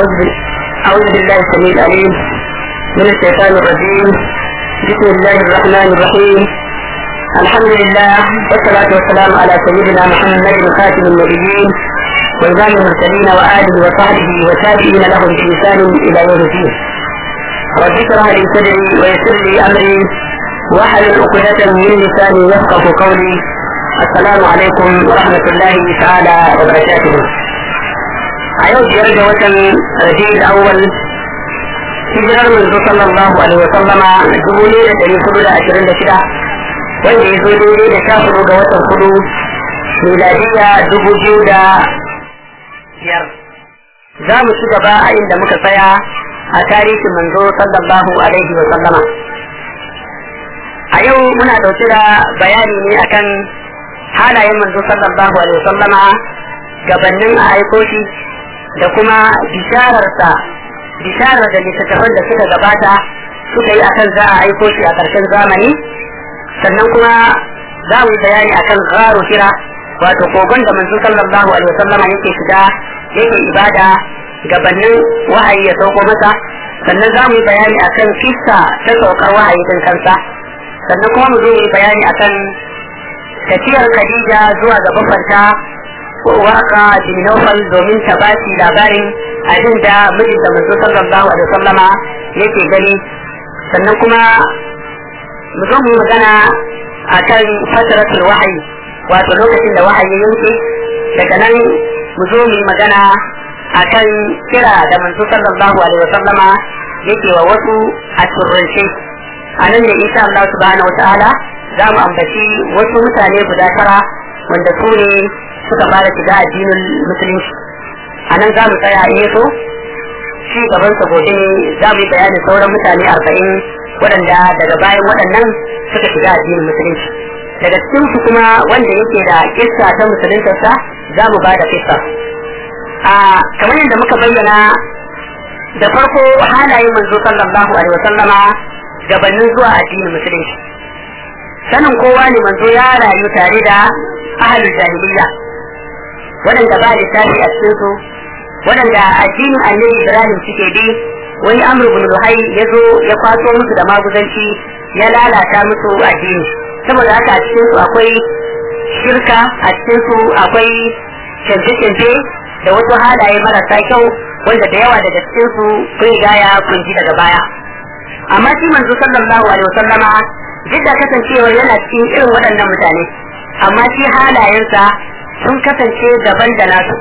أعوذ بال- أعوذ بالله السميع العليم من الشيطان الرجيم بسم الله الرحمن الرحيم الحمد لله والصلاة والسلام على سيدنا محمد خاتم النبيين وإمام المرسلين وآله وصحبه وتابعين لهم بإحسان إلى يوم الدين رب اشرح لي صدري ويسر لي أمري واحلل عقدة من لساني يفقه قولي السلام عليكم ورحمة الله تعالى وبركاته a yau biyar ga watan rabi'ul awwal hijirar manzo sallallahu alaihi wa sallama dubu ne da dari hudu da ashirin da shida wanda ya zo daidai da sha hudu ga watan hudu miladiya dubu biyu da biyar za mu ci gaba a inda muka tsaya a tarihin manzo sallallahu alaihi wa sallama a yau muna ɗauke da bayani ne akan halayen manzo sallallahu alaihi wa sallama gabanin a aiko shi da kuma bishararsa bisharar da littattafan da suka gabata suka yi akan za a aiko shi a ƙarshen zamani sannan kuma za mu yi bayani akan gharu hira wato kogon da manzo sallallahu alaihi wasallama yake shiga yake ibada gabanin wahayi ya sauko masa sannan za mu yi bayani akan kissa ta saukar wahayi din kansa sannan kuma mu zo mu yi bayani akan tafiyar Khadija zuwa ga bafanta waka jinofal domin ta ba shi labarin abin da mijinta manzo sallallahu alaihi wasallama yake gani sannan kuma mu zo mu magana akan fataratul wahayi wato lokacin da wahayi yanke daga nan mu zo mu magana akan kira da manzo sallallahu alaihi wasallama yake wa wasu a turrance a nan ne insha Allah subhanahu wataala za mu ambaci wasu mutane guda tara wanda su ne suka fara shiga addinin musulunci a nan za mu tsaya in so shi gaban sa gobe za mu yi bayanin sauran mutane arba'in waɗanda daga bayan waɗannan suka shiga addinin musulunci daga cikin su kuma wanda yake da kissa ta musuluntarsa za mu ba da kissa a kamar yadda muka bayyana da farko halayen manzo sallallahu alaihi wasallama gabanin zuwa addinin musulunci sanin kowa ne manzo ya rayu tare da ahalul jahiliya waɗanda ba lissafi a cikin su waɗanda addinin annabi ibrahim suke bi wani amr ibn luhai ya zo ya kwaso musu da maguzanci ya lalata musu addini saboda haka a cikin su akwai shirka a cikin su akwai canje-canje da wasu halaye marasa kyau wanda da yawa daga cikin su kun gaya kun ji daga baya amma shi manzo sallallahu alaihi wasallama duk da kasancewar yana cikin irin waɗannan mutane amma shi halayensa sun kasance daban da nasu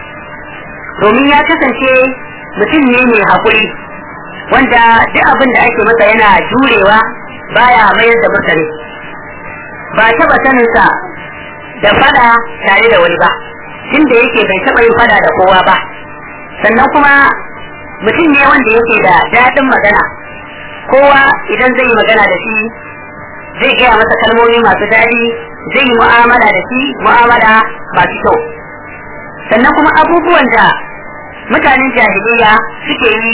domin ya kasance mutum ne mai haƙuri wanda duk abin da ake masa yana jurewa baya mayar da mutane ba taɓa saninsa da fada tare da wani ba tun da yake bai taɓa yin fada da kowa ba sannan kuma mutum ne wanda yake da daɗin magana kowa idan zai yi magana da shi zai gaya masa kalmomi masu daɗi zai yi mu'amala da shi mu'amala masu kyau sannan kuma abubuwan da mutanen jahiliya suke yi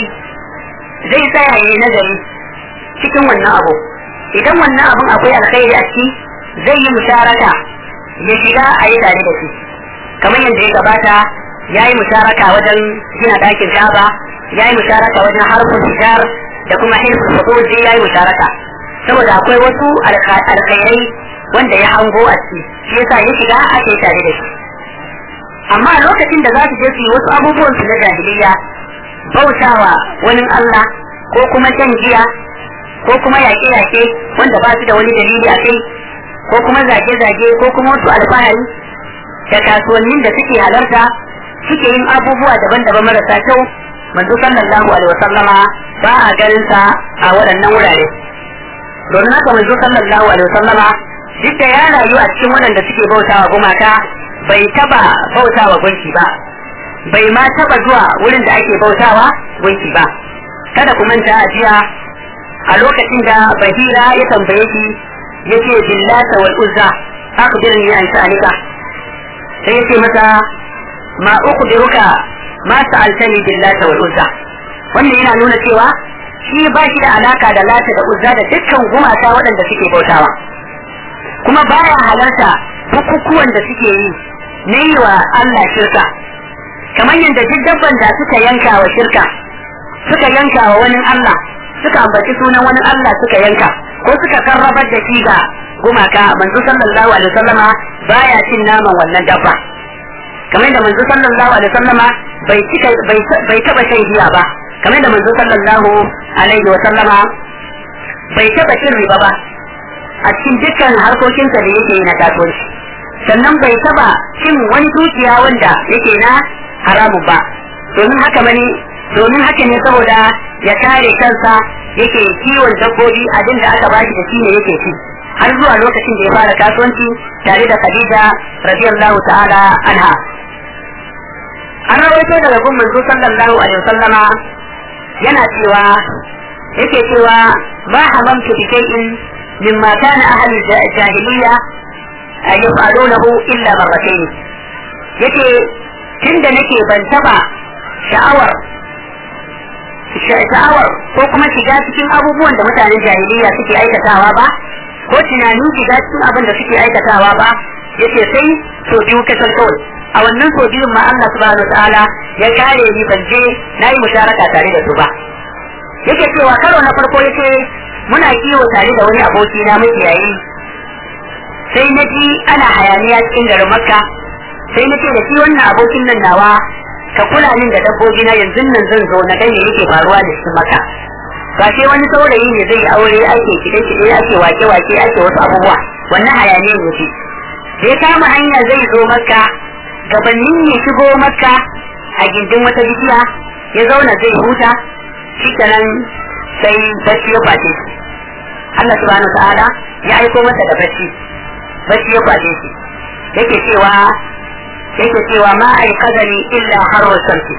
zai tsaya yi nazari cikin wannan abu idan wannan abun akwai alkhairi a ciki zai yi musharaka ya shiga a yi tare da shi kamar yadda ya gabata ya yi musharaka wajen gina ɗakin kaba ya yi musharaka wajen harfin hijar da kuma hirfin fakoji ya yi musharaka saboda akwai wasu alkhairai wanda ya hango a ciki shi yasa ya shiga ake tare da shi amma a lokacin da za su je su yi wasu abubuwan su na jahiliya bautawa wani Allah ko kuma shan giya ko kuma yaƙe-yaƙe wanda ba su da wani dalili a kai ko kuma zage-zage ko kuma wasu alfahari da kasuwannin da suke halarta suke yin abubuwa daban-daban marasa kyau manzo sallallahu alaihi wasallama ba a ganin sa a waɗannan wurare domin haka manzo sallallahu alaihi wasallama duk da ya rayu a cikin waɗanda suke bautawa gumaka bai taba bautawa gunki ba bai ma taba zuwa wurin da ake bautawa gunki ba kada ku manta a jiya a lokacin da bahira ya tambaye shi yace billata wal uzza akhbirni an sha'anika sai yace masa ma ukhbiruka ma sa'altani billata wal uzza wannan yana nuna cewa shi ba shi da alaka da lata da uzza da dukkan gumaka waɗanda suke bautawa kuma baya halarta bukukuwan da suke yi na yi wa Allah shirka kamar yadda duk dabban da suka yanka wa shirka suka yanka wa wani Allah suka ambaci sunan wani Allah suka yanka ko suka karrabar da shi ga gumaka manzo sallallahu alaihi wasallama baya cin naman wannan dabba kamar da manzo sallallahu alaihi wasallama bai cika bai taba shan giya ba kamar da manzo sallallahu alaihi wasallama bai taba cin riba ba a cikin dukkan harkokinsa da yake yi na kasuwanci sannan bai taba cin wani dukiya wanda yake na haramun ba domin haka mani domin haka ne saboda ya kare kansa yake kiwon dabbobi abin da aka bashi da shi ne yake ci har zuwa lokacin da ya fara kasuwanci tare da Khadija radiyallahu ta'ala anha an rawaito daga gun manzo sallallahu alaihi wasallama yana cewa yake cewa ma hamamtu bi shay'in mimma kana ahli jahiliya yaf'alunahu illa marratayn yace tunda nake ban taba sha'awar sha'awar ko kuma shiga cikin abubuwan da mutanen jahiliya suke aikatawa ba ko tunanin shiga cikin abin da suke aikatawa ba yace sai so biyu kasar kawai a wannan so biyun ma Allah subhanahu ta'ala ya kare ni ban je nayi musharaka tare da su ba yake cewa karo na farko yace muna kiwo tare da wani aboki na makiyayi sai na ji ana hayaniya cikin garin makka sai na ce da shi wannan abokin nan nawa ka kula min da dabbobi na yanzu nan zan zo na gani yake faruwa da shi maka ba sai wani saurayi ne zai aure ake kide kide ake wake wake ake wasu abubuwa wannan hayaniyar yake da ya kama hanya zai zo makka gabanin ya shigo makka a gindin wata bishiya ya zauna zai huta shi nan sai bacci ya kwace shi Allah subhanahu wa ta'ala ya aiko masa da bacci bacci ya kwace shi yake cewa yake cewa ma ai kadani illa harwa samsi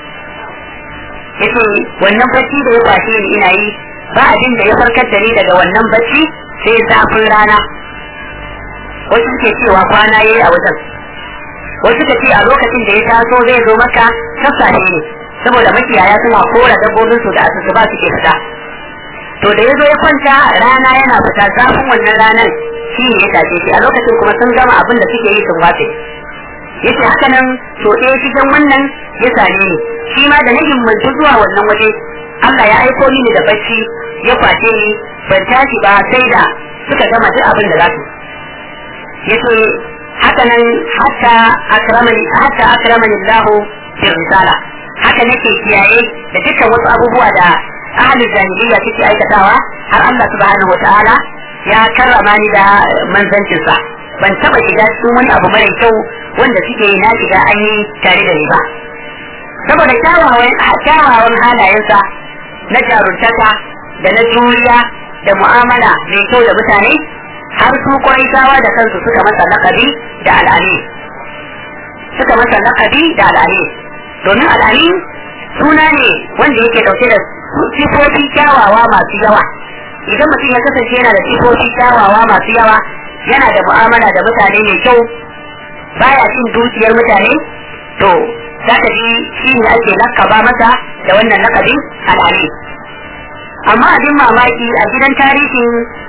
yake wannan bacci da ya kwashe ni ina yi ba abin da ya farkar da ni daga wannan bacci sai zafin rana wasu suke cewa kwana yayi a wajen wasu suka ce a lokacin da ya taso zai zo maka sassafe ne saboda makiyaya suna kora dabbobin su da asusu ba suke fita to da ya zo ya kwanta rana yana fita zafin wannan ranar shi ne ya tashe shi a lokacin kuma sun gama abin da suke yi sun wace yace haka nan to ɗaya cikin wannan ya same ni shi ma da na himmantu zuwa wannan waje Allah ya aiko mini da bacci ya kwace ni ban tashi ba sai da suka gama duk abin da za su yace haka nan hatta akramani hatta akramani Allah fi risala haka nake kiyaye da dukkan wasu abubuwa da ahlul jahiliya suke aikatawa har Allah subhanahu wataala ya karrama ni da manzancinsa ban taba shiga cikin wani abu mara kyau wanda suke yi na shiga an yi tare da ni ba saboda kyawawan halayensa na jaruntaka da na juriya da mu'amala mai kyau da mutane har su kwaitawa da kansu suka masa lakabi da al'ali suka masa lakabi da al'ali domin al'ali suna ne wanda yake dauke da sifofi kyawawa masu yawa idan mutum ya kasance yana da sifofi kyawawa masu yawa yana da mu'amala da mutane mai kyau baya cin dukiyar mutane to za ka ji shi ne ake lakaba masa da wannan lakabi al'ali amma abin mamaki a gidan tarihin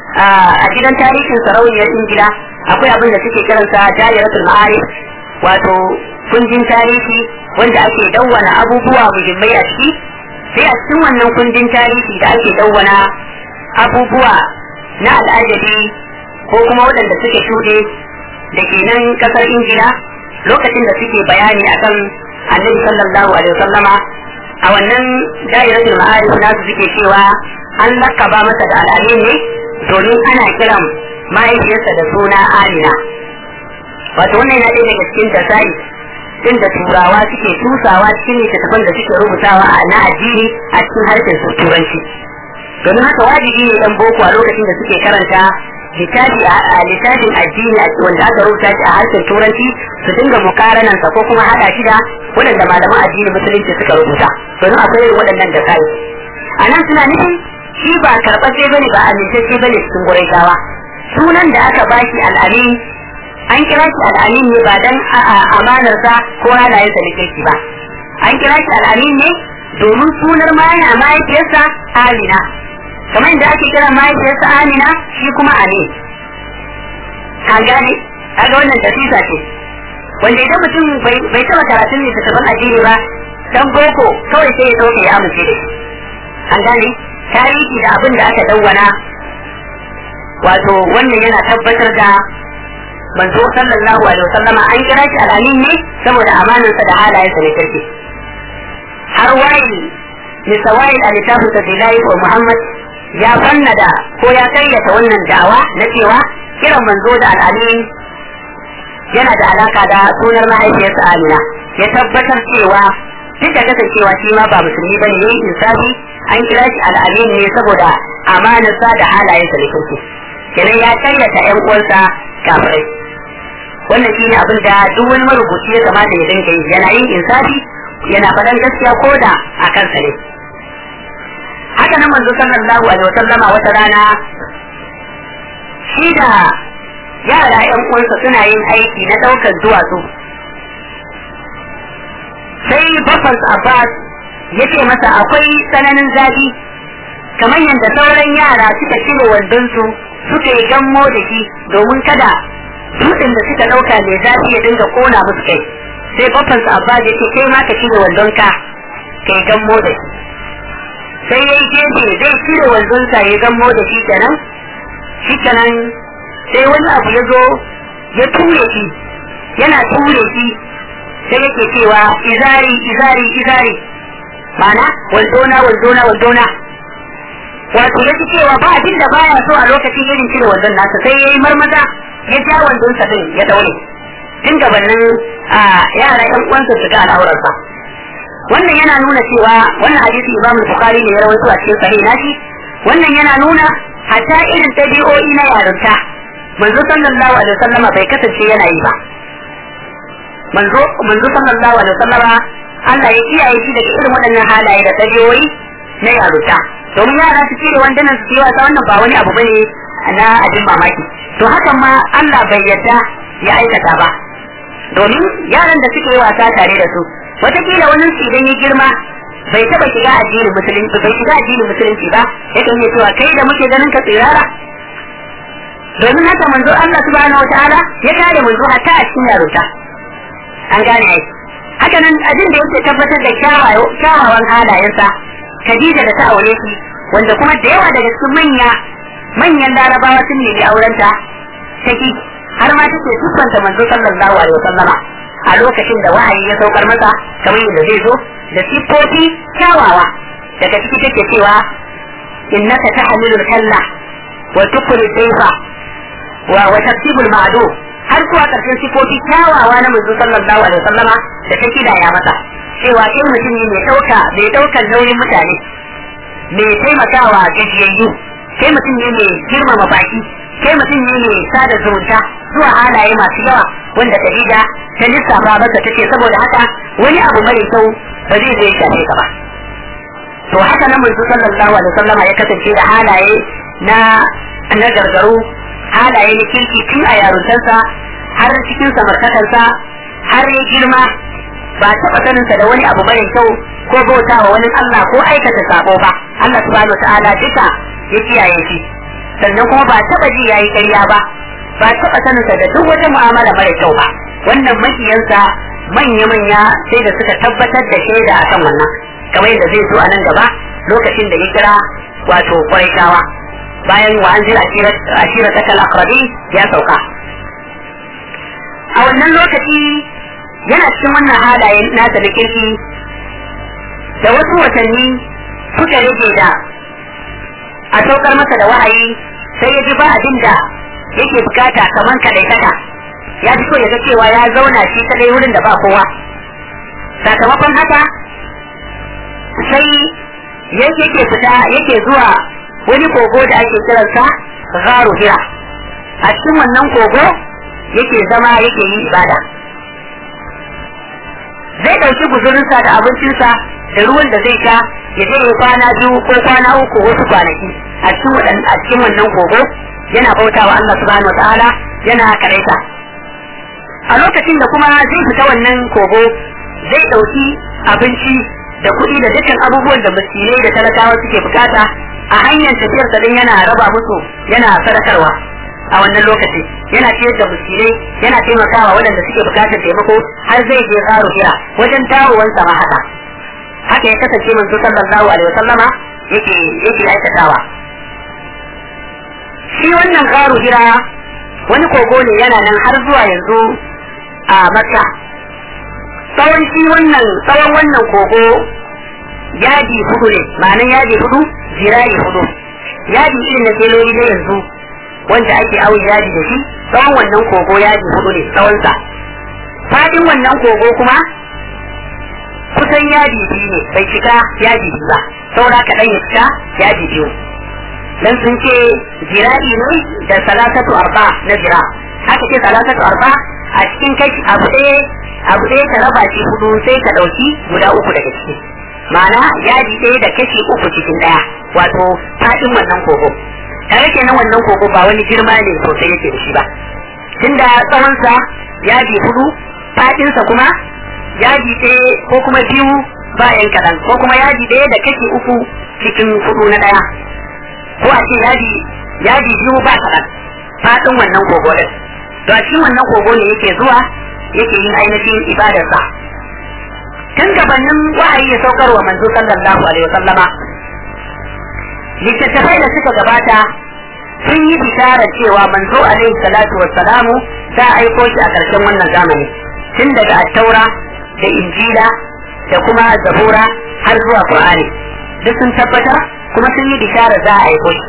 a gidan tarihin sarauniyar ingila akwai abin da suke kiransa jayaratul ma'arif wato kundin tarihi wanda ake dawwana abubuwa muhimmai a ciki sai a cikin wannan kundin tarihi da ake dawwana abubuwa na al'ajabi ko kuma waɗanda suke shuɗe da ke nan ƙasar ingila lokacin da suke bayani akan annabi sallallahu alaihi wasallama a wannan dairatul ma'arif nasu suke cewa an lakaba masa da al'amin ne domin ana kiran mahaifiyarsa da suna amina wato wannan yana ɗaya daga cikin tasai din da turawa suke tusawa cikin littattafan da suke rubutawa a na addini a cikin harshen su turanci domin haka wajibi ne dan boko a lokacin da suke karanta littafi a littafin addini wanda aka rubuta shi a harshen turanci su dinga mukaranan sa ko kuma hada shi da waɗanda malaman addini musulunci suka rubuta domin akwai irin waɗannan da kai a nan suna nufin shi ba karɓace bane ba amintacce bane cikin guraitawa sunan da aka bashi al'amin an kira shi al'amin ne ba dan amanarsa ko halayensa da kirki ba an kira shi al'amin ne domin sunar mana mahaifiyarsa amina kamar yadda ake kira mahaifiyarsa amina shi kuma amin an gane kaga wannan tafisa ce wanda idan mutum bai taɓa karatun littattafan addini ba dan boko kawai sai ya ɗauke ya amince da shi an gane tarihi da abin da aka dawwana wato wannan yana tabbatar da manzo sallallahu alaihi wasallama an kira shi al'amin ne saboda amanansa da halayensa ne kirki har wayi misawai a littafin sa bilayi wa muhammad ya fannada ko ya karyata wannan da'awa na cewa kiran manzo da al'amin yana da alaka da sunar mahaifiyarsa amina ya tabbatar cewa duk da kasancewa shi ma ba musulmi bane ne insafi an kira shi al'amin ne saboda amanarsa da halayensa da kirki kenan ya karyata yan uwansa kafirai wannan shi ne abin da duk wani marubuci ya kamata ya dinga yi yana yin insafi yana faɗan gaskiya ko da a kansa ne haka nan manzo sallallahu alaihi wasallama wata rana shi da yara yan uwansa suna yin aiki na ɗaukar duwatsu sai bafas abbas ya ce masa akwai tsananin zafi kamar yadda sauran yara suka cire wandonsu suka yi gammo da shi domin kada dutsen da suka ɗauka mai zafi ya dinga kona musu kai sai babban su abba ya ce kai ma ka cire wandonka ka yi gammo da shi sai ya yi gefe zai cire wandonsa ya gammo da shi kenan shi kenan sai wani abu ya zo ya ture shi yana ture shi sai yake cewa izari izari izari mana wandona wandona wandona wato ya cewa ba abin da baya so a lokacin irin cire wandon nasa sai ya yi marmaza ya ja wandon sa din ya daure tun gabanin a yara yan uwansa su ga al'aurarsa wannan yana nuna cewa wannan hadisi Imam Bukhari ne ya rawaito a cikin sahih nashi wannan yana nuna hatta irin tabi'o'i na yarinta manzo sallallahu alaihi wasallama bai kasance yana yi ba manzo manzo sallallahu alaihi wasallama Allah ya kiyaye shi daga irin waɗannan halaye da tabi'o'i na yarinta domin yara su cire wandunan su yi wasa wannan ba wani abu bane na abin mamaki to hakan ma Allah bai yadda ya aikata ba domin yaran da suke yi wasa tare da su wataƙila wani su idan ya girma bai taɓa shiga addinin musulunci bai shiga addinin musulunci ba yakan yi cewa kai da muke ganin ka tsirara domin haka manzo Allah subhanahu wataala ya kare manzo hatta a cikin yaruta an gane ai haka nan abin da yake tabbatar da kyawawan halayensa Khadija da ta aure shi wanda kuma da yawa daga cikin manya manyan larabawa sun nemi aurenta take har ma take tuffanta manzo sallallahu alaihi wasallama a lokacin da wahayi ya saukar masa kamar yadda zai zo da siffofi kyawawa daga ciki take cewa innaka tahmilul kalla wa tukul sayfa wa wa tasibul ma'du har zuwa karshen siffofi kyawawa na manzo sallallahu alaihi wasallama da ta kidaya masa cewa kai mutum ne mai dauka mai daukan nauyin mutane mai taimakawa gajiyayyu kai mutum ne mai girmama baki kai mutum ne mai sada zumunta zuwa halaye masu yawa wanda Khadija ta lissafa maka take saboda haka wani abu mara kyau ba zai zai shafe ka ba to haka nan manzo sallallahu alaihi wasallama ya kasance da halaye na na gargaru halaye na kirki tun a yaruntarsa har cikin samartakarsa har ya girma ba taɓa saninsa da wani abu mara kyau ko bauta wa wani Allah ko aikata sabo ba Allah subhanahu wa ta'ala duka ya kiyaye shi sannan kuma ba taɓa ji yayi ƙarya ba ba taɓa saninsa da duk wata mu'amala mara kyau ba wannan makiyansa manya-manya sai da suka tabbatar da shaida akan wannan kamar yadda zai zo a nan gaba lokacin da ya kira wato kwaitawa bayan wa an jira ashira ta akrabi ya sauka a wannan lokaci yana cikin wannan halaye nasa da kirki da wasu watanni suka rage da a saukar masa da wahayi sai ya ji ba abin da yake bukata kamar kadaitaka ya fi so ya ga cewa ya zauna shi kadai wurin da ba kowa sakamakon haka sai yake yake fita yake zuwa wani kogo da ake kiransa gharu hira a cikin wannan kogo yake zama yake yi ibada zai ɗauki guzurinsa da abincinsa da ruwan da zai sha ya je ya kwana biyu ko kwana uku wasu kwanaki a cikin a cikin wannan kogo yana bautawa Allah subhanahu wataala yana karaita a lokacin da kuma zai fita wannan kogo zai ɗauki abinci da kuɗi da dukkan abubuwan da miskinai da talakawa suke bukata a hanyar tafiyar sa yana raba musu yana sadakarwa a wannan lokaci yana ciyar da miskinai yana taimakawa waɗanda suke bukatar taimako har zai je karo hira wajen dawowansa ma haka haka ya kasance manzo sallallahu alaihi wasallama yake yake aikatawa shi wannan karo hira wani kogo ne yana nan har zuwa yanzu a makka tsawon shi wannan tsawon wannan kogo yadi hudu ne ma'anan yadi hudu jira'i hudu yadi irin na teloli na yanzu wanda ake auyi yadi da shi tsawon wannan kogo yadi hudu ne tsawonsa fadin wannan kogo kuma kusan yadi biyu ne bai cika yadi biyu ba saura kaɗan ya cika yadi biyu dan sun ce jira'i ne da salatatu arba na jira haka ce salatatu arba a cikin kashi abu ɗaya abu ɗaya ka raba shi hudu sai ka ɗauki guda uku daga ciki ma'ana yadi ɗaya da kashi uku cikin ɗaya wato faɗin wannan kogo tare kenan wannan kogo ba wani girma ne sosai yake da shi ba tunda tsawonsa yadi hudu faɗinsa kuma yadi ɗaya ko kuma biyu bayan kaɗan ko kuma yadi ɗaya da kashi uku cikin hudu na ɗaya ko a ce yadi yadi biyu ba kaɗan faɗin wannan kogo ɗin to a cikin wannan kogo ne yake zuwa yake yin ainihin ibadarsa tun gabanin wahayi ya saukar wa manzo sallallahu alaihi wasallama littattafai da suka gabata sun yi bisharar cewa manzo alaihi salatu wassalamu za a aiko shi a ƙarshen wannan zamani tun daga attaura da injila da kuma zabura har zuwa qur'ani duk sun tabbatar kuma sun yi bisharar za a aiko shi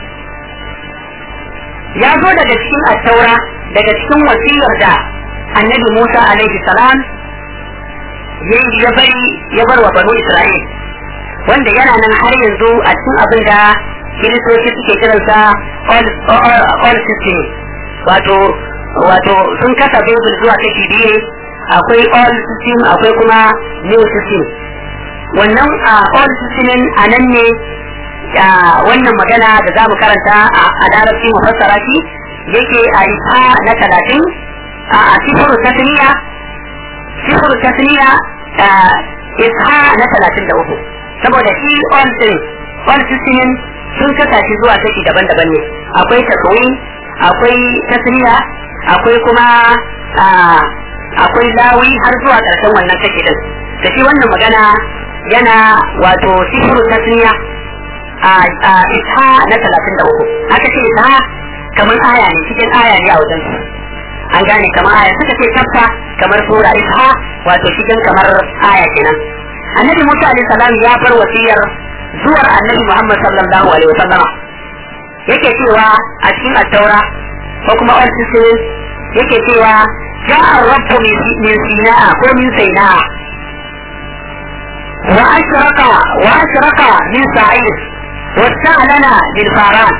ya zo daga cikin attaura daga cikin wasiyar da annabi musa alaihi salam ya bari ya bar wa banu isra'il wanda yana nan har yanzu a cikin abin da kiristoci suke kiransa all system wato wato sun kasa bible zuwa kashi biyu akwai all system akwai kuma new system wannan all system a nan ne wannan magana da za mu karanta a larabci mu fassara shi yake a isa na talatin a sifuru tasniya sifuru tasniya isha na talatin da uku saboda shi all din all system sun kasa shi zuwa kashi daban-daban ne akwai taswin akwai tasniya akwai kuma akwai lawi har zuwa karshen wannan kashi din da shi wannan magana yana wato sifuru tasniya a isha na talatin da uku aka ce isha kamar aya ne cikin aya ne a wajen su an gane kamar aya suka ce tafka kamar sura isha wato cikin kamar aya kenan annabi musa alaihi salam ya bar wasiyar zuwar annabi muhammad sallallahu alaihi wasallama yake cewa a cikin attaura ko kuma all systems yake cewa ja'a rabbu min sina'a ko min saina'a wa ashraka wa ashraka min sa'id واستعلن للفاران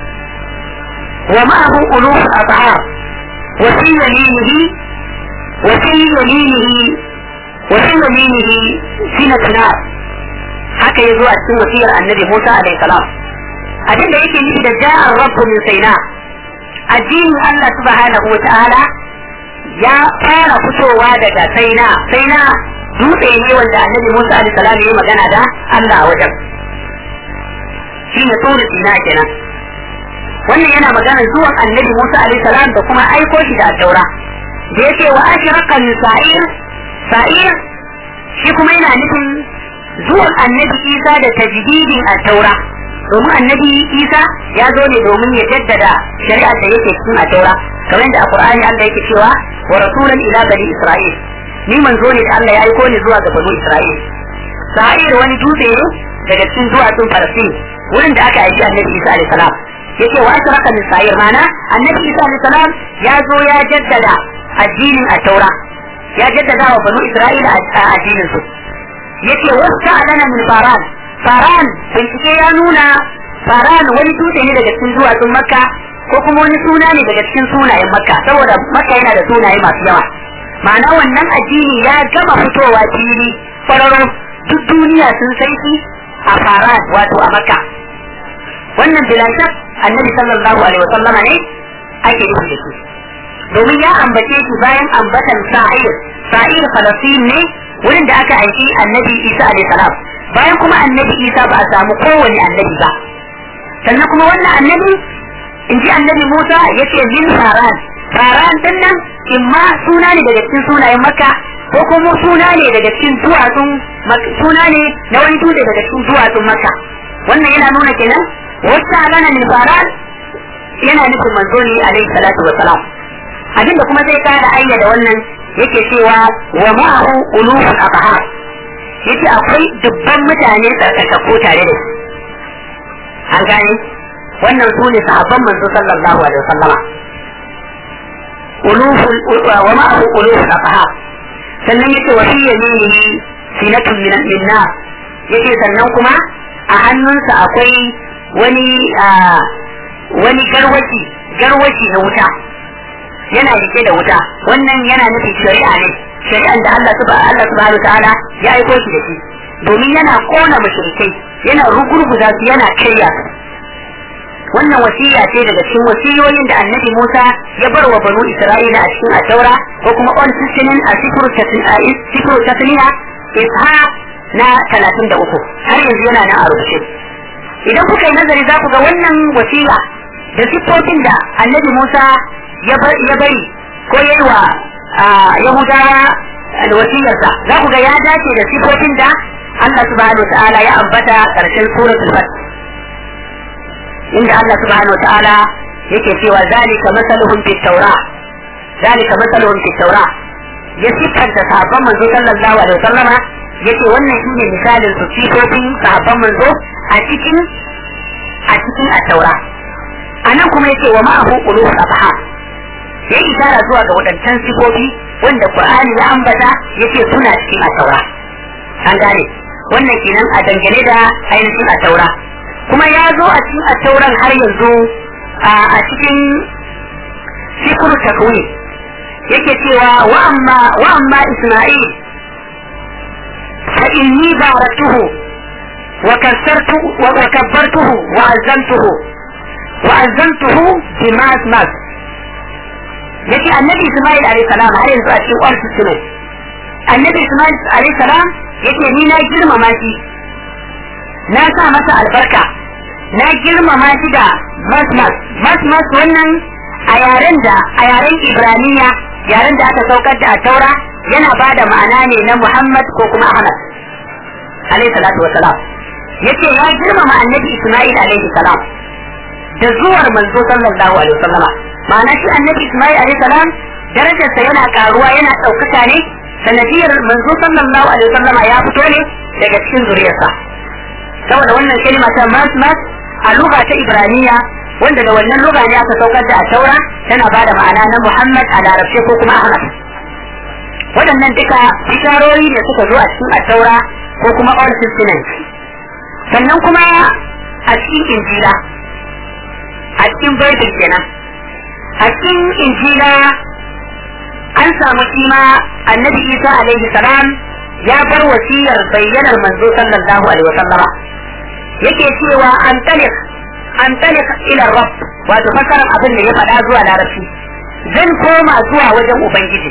ومعه ألوف الأطعام وفي يمينه وفي يمينه وفي يمينه سنة نار haka ya zo a cikin wasiyar annabi Musa alaihi salam abin da yake nufi da ja'ar rabbu min saina addinin Allah subhanahu wa ta'ala ya fara fitowa daga saina saina dutse ne wanda annabi Musa alaihi salam ya yi magana da Allah a wajen shi ne tsoro sina kenan wannan yana magana zuwan annabi Musa alaihi salam da kuma aiko shi da taura da yake wa ashraqa min sa'ir sa'ir shi kuma yana nufin zuwan annabi Isa da tajdidin at-taura domin annabi Isa ya zo ne domin ya jaddada shari'a da yake cikin at-taura kamar da a Qur'ani Allah yake cewa wa rasulan ila bani Isra'il ni manzo ne da Allah ya aiko ni zuwa ga bani Isra'il sa'ir wani dutse ne daga cikin duwatsun Falastin wurin da aka aiki annabi Isa alaihi salam yake wa ashraka min sa'ir mana annabi Isa alaihi salam ya zo ya jaddada addinin at-taura ya jaddada wa banu Isra'ila addinin su yake wasta alana min faran faran bincike ya nuna faran wani dutse ne daga cikin duwatsun makka ko kuma wani suna ne daga cikin sunayen makka saboda makka yana da sunaye masu yawa ma'ana wannan addini ya gama fitowa fili fararo duk duniya sun sai shi a faran wato a makka wannan bilashak annabi sallallahu alaihi wa sallama ne ake nufi da shi domin ya ambace shi bayan ambatan sa'ir sa'ir falastin ne wurin da aka aiki annabi isa alaihi salam bayan kuma annabi isa ba a samu kowane annabi ba sannan kuma wannan annabi in ji annabi Musa yace min faran faran din nan imma suna ne daga cikin sunayen makka ko kuma suna ne daga cikin duwatsun suna ne na wani dutse daga cikin duwatsun makka wannan yana nuna kenan wata gana min faran yana nufin manzo ne alaihi salatu wa salam abinda kuma zai kara ayyada wannan yake cewa wa ma'ahu ulufun abahar yace akwai dubban mutane tsarkakakku tare da shi an gane wannan su ne sahabban manzo sallallahu alaihi wasallama ulufun wa ma'ahu ulufun abahar sannan yace wa fi yaminihi sinatun min minna yace sannan kuma a hannunsa akwai wani wani garwaci garwaci na wuta yana rike da wuta wannan yana nufin shari'a ne shari'an da Allah subhanahu Allah subhanahu ta'ala ya aiko shi da shi domin yana kona mushrikai yana rugurguza su yana karya su wannan wasiya ce daga cikin wasiyoyin da annabi Musa ya bar wa banu Isra'ila a cikin Ataura ko kuma on sisinin a sifru tasniya isha na 33 har yanzu yana nan a rubuce idan kuka yi nazari za ku ga wannan wasiya da siffofin da annabi Musa ya bari ko yi wa Yahudawa da wasiyarsa za ku ga ya dace da siffofin da Allah subhanahu wa ta'ala ya ambata karshen suratul Fath inda Allah subhanahu wa ta'ala yake cewa zalika masaluhum fit tawra zalika masaluhum fit tawra ya siffanta sahabban manzo sallallahu alaihi wasallama yake wannan shine misalin su sifofin sahabban manzo a cikin a cikin at-taura anan kuma yake wa ma'ahu qulub abha ya isara zuwa ga wadancan sifofi wanda Qur'ani ya ambata yake suna cikin at-taura an gane wannan kenan a dangane da ainihin at-taura kuma ya zo a cikin at-tauran har yanzu a cikin sifru takwini yake cewa wa amma wa amma Isma'il fa inni baraktuhu wa kasartu wa kabbartuhu wa azamtuhu wa azamtuhu bi mas mas yake annabi Isma'il alayhi salam har yanzu a cikin Old Testament annabi Isma'il alayhi salam yake ni na girmama shi na sa masa albarka na girmama shi da mas mas mas mas wannan a yaren da a yaren Ibraniya yaren da aka saukar da a taura yana ba da ma'ana ne na Muhammad ko kuma Ahmad alaihi salatu wa salam yace ya girmama annabi Isma'il alaihi salam da zuwar manzo sallallahu alaihi wasallam ma'ana shi annabi Isma'il alaihi salam darajarsa yana karuwa yana ɗaukaka ne sanadiyar manzo sallallahu alaihi wasallam ya fito ne daga cikin zuriyarsa saboda wannan kalma ta mas mas a lugha ta Ibraniya wanda da wannan lugha ne aka saukar da a taura tana bada ma'ana na Muhammad a larabce ko kuma Ahmad waɗannan duka bisharori da suka zo a cikin attaura ko kuma Old Testament sannan kuma a cikin Injila a cikin Bible kenan a cikin Injila an samu kima annabi Isa alaihi salam ya bar wasiyar bayyanar manzo sallallahu alaihi wasallama yake cewa an talik an talik ila rabb wato fasarar abin da ya faɗa zuwa larabci zan koma zuwa wajen ubangiji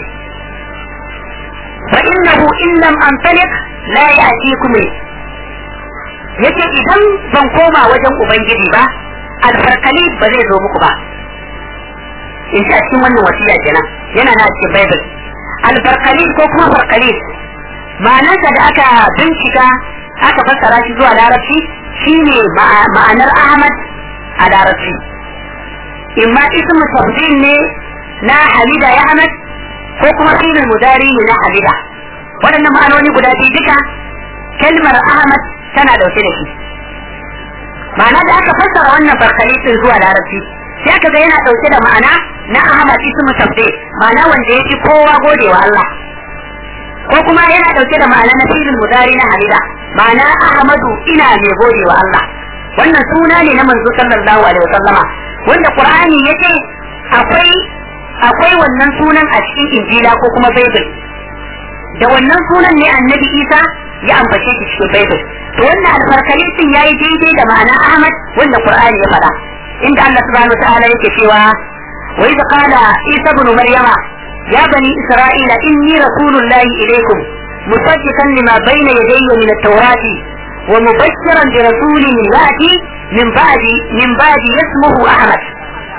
fa innahu in lam antalik la ya'tikum yace idan ban koma wajen ubangiji ba alfarkali ba zai zo muku ba in sha cikin wannan wasiya kenan yana na cikin bible alfarkali ko kuma farkali ma'anarsa da aka bincika aka fassara shi zuwa larabci shine ma'anar ahmad a larabci imma ismu tafdil ne na hamida ya ahmad ko kuma filin mudari ne na hamida waɗannan ma'anoni guda biyu duka kalmar ahmad tana dauke da shi ma'ana da aka fassara wannan farkalitin zuwa larabci sai aka ga yana dauke da ma'ana na ahmad ismu tafdil ma'ana wanda ya fi kowa gode wa Allah ko kuma yana dauke da ma'ana na filin mudari na hamida ma'ana ahmadu ina mai gode wa Allah wannan suna ne na manzo sallallahu alaihi wasallama wanda qur'ani yace akwai akwai wannan sunan a cikin injila ko kuma bible da wannan sunan ne annabi isa ya ambace shi cikin bible to wannan alfarkalitin yayi daidai da ma'ana ahmad wanda qur'ani ya faɗa inda Allah subhanahu wa ta'ala yake cewa wa idh qala isa ibn maryama ya bani isra'ila inni rasulullahi ilaykum musaddiqan lima bayna yadayya min at-taurati ومبشرا برسول ياتي من بعد من بعد اسمه احمد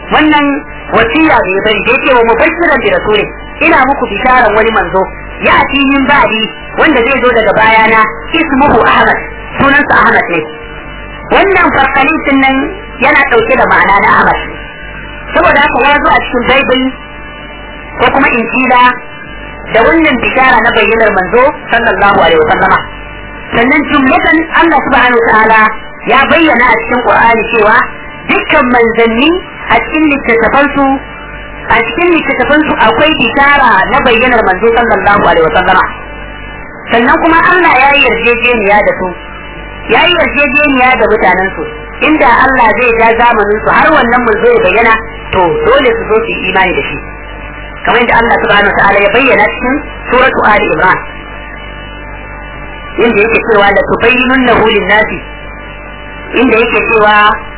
wannan wasiya da ya bari da yake wa mubashiran bi rasuli ina muku bisharan wani manzo ya ati min ba'di wanda zai zo daga bayana ismuhu ahmad sunansa ahmad ne wannan farkalitin nan yana dauke da ma'ana na ahmad saboda haka ya zo a cikin bible ko kuma injila da wannan bishara na bayyanar manzo sallallahu alaihi wasallama sannan jumlatan Allah subhanahu wa ta'ala ya bayyana a cikin Qur'ani cewa dukkan manzanni a cikin littattafansu a cikin littattafansu akwai bishara na bayyanar manzo sallallahu alaihi wasallama sannan kuma Allah ya yi yarjejeniya da su ya yi yarjejeniya da mutanensu inda Allah zai ja zamanin su har wannan manzo ya bayyana to dole su zo su yi imani da shi kamar yadda Allah subhanahu wa ta'ala ya bayyana cikin suratu Ali Imran inda yake cewa la tubayyinunnahu lin-nasi inda yake cewa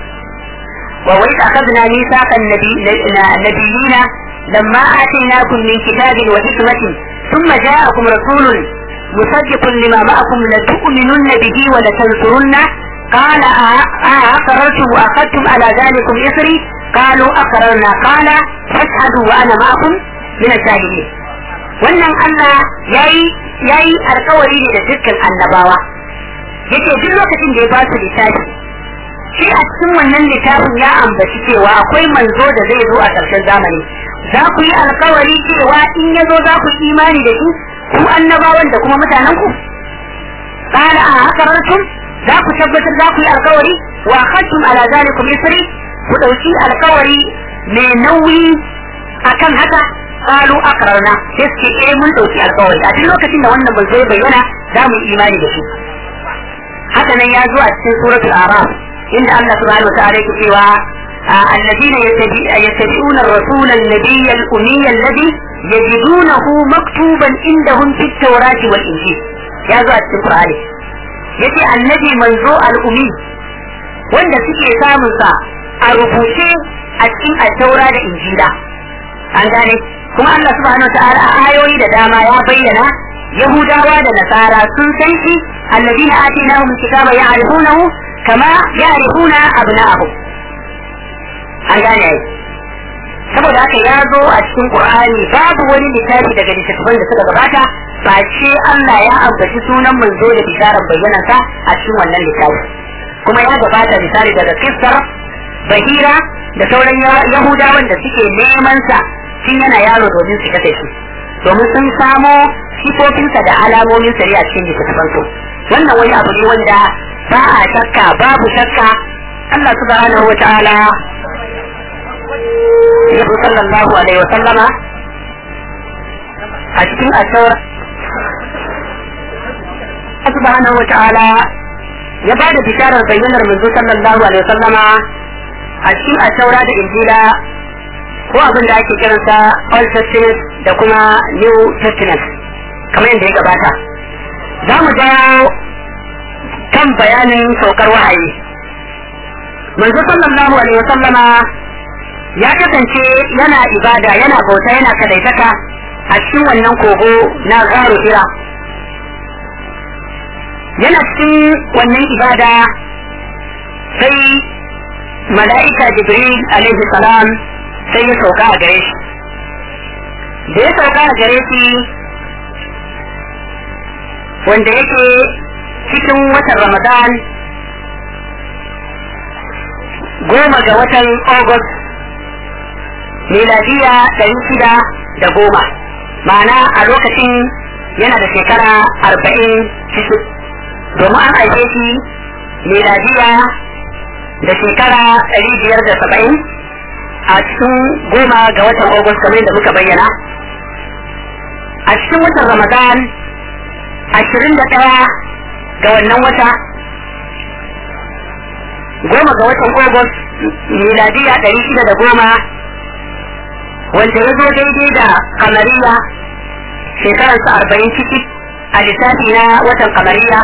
wa wa idza akhadna mithaqan nabiyina lamma atainakum min kitabin wa hikmatin thumma ja'akum rasulun musaddiqun lima ma'akum la tu'minunna bihi wa la tansurunna قال أأقررتم وأخذتم على ذلكم إصري قالوا أقررنا قال فاشهدوا وأنا معكم من الشاهدين wannan Allah yayi yayi alkawari ne da dukkan annabawa yace duk lokacin da ya ba su littafi shi a cikin wannan littafin ya ambaci cewa akwai manzo da zai zo a ƙarshen zamani za ku yi alkawari cewa in ya zo za ku yi imani da shi ku annabawan da kuma mutanen ku qala a hakarartum za ku tabbatar za ku yi alkawari wa akhadtum ala zalikum isri ku dauki alkawari mai nauyi akan haka qalu aqrarna sai suke eh mun dauki alƙawari a duk lokacin da wannan manzo ya bayyana za mu yi imani da shi haka nan ya zo a cikin suratul araf inda Allah subhanahu wa ta'ala yake cewa الذين يتبعون الرسول النبي الأمي الذي يجدونه مكتوبا عندهم في التوراة والإنجيل يا ذو القرآن يتي النبي منزو الأمي wanda suke samunsa a rubuce a cikin attaura da injila an gane kuma Allah subhanahu wa ta'ala a ayoyi da dama ya bayyana Yahudawa da Nasara sun san shi alladina atinahum kitaba ya'rifunahu kama ya'rifuna abna'ahum an gane ai saboda haka ya zo a cikin Qur'ani babu wani littafi daga littattafan da suka gabata ba ce Allah ya ambaci sunan manzo da bisharar bayyanansa a cikin wannan littafi kuma ya gabata misali daga kissar Bahira da sauran Yahudawan da suke neman sa tun yana yaro domin su kashe shi domin sun samo sifofinsa da alamomin sari a cikin littattafan su wannan wani abu ne wanda ba a shakka babu shakka Allah subhanahu wa ta'ala Yabu sallallahu alaihi wa sallama a cikin asawar subhanahu wa ta'ala ya ba da bisharar bayyanar manzo sallallahu alaihi wa sallama a cikin asawara da injila ko abin da ake kiransa Old Testament da kuma New Testament kamar yadda ya gabata za mu dawo kan bayanin saukar wahayi manzo sallallahu alaihi wa sallama ya kasance yana ibada yana bauta yana kadaitaka a cikin wannan kogo na garo hira yana cikin wannan ibada sai mala'ika jibril alaihi salam sai ya sauka a gare shi da ya sauka a gare shi wanda yake cikin watan ramadan goma ga watan august miladiya ɗari shida da goma ma'ana a lokacin yana da shekara arba'in cikin domin an haife shi miladiya da shekara ɗari biyar da saba'in a cikin goma ga watan August kamar da muka bayyana. A cikin watan Ramadan ashirin da ɗaya ga wannan wata goma ga watan August miladiya ɗari shida da goma wanda ya zo daidai da kamariya shekararsa arba'in ciki a lissafi na watan kamariya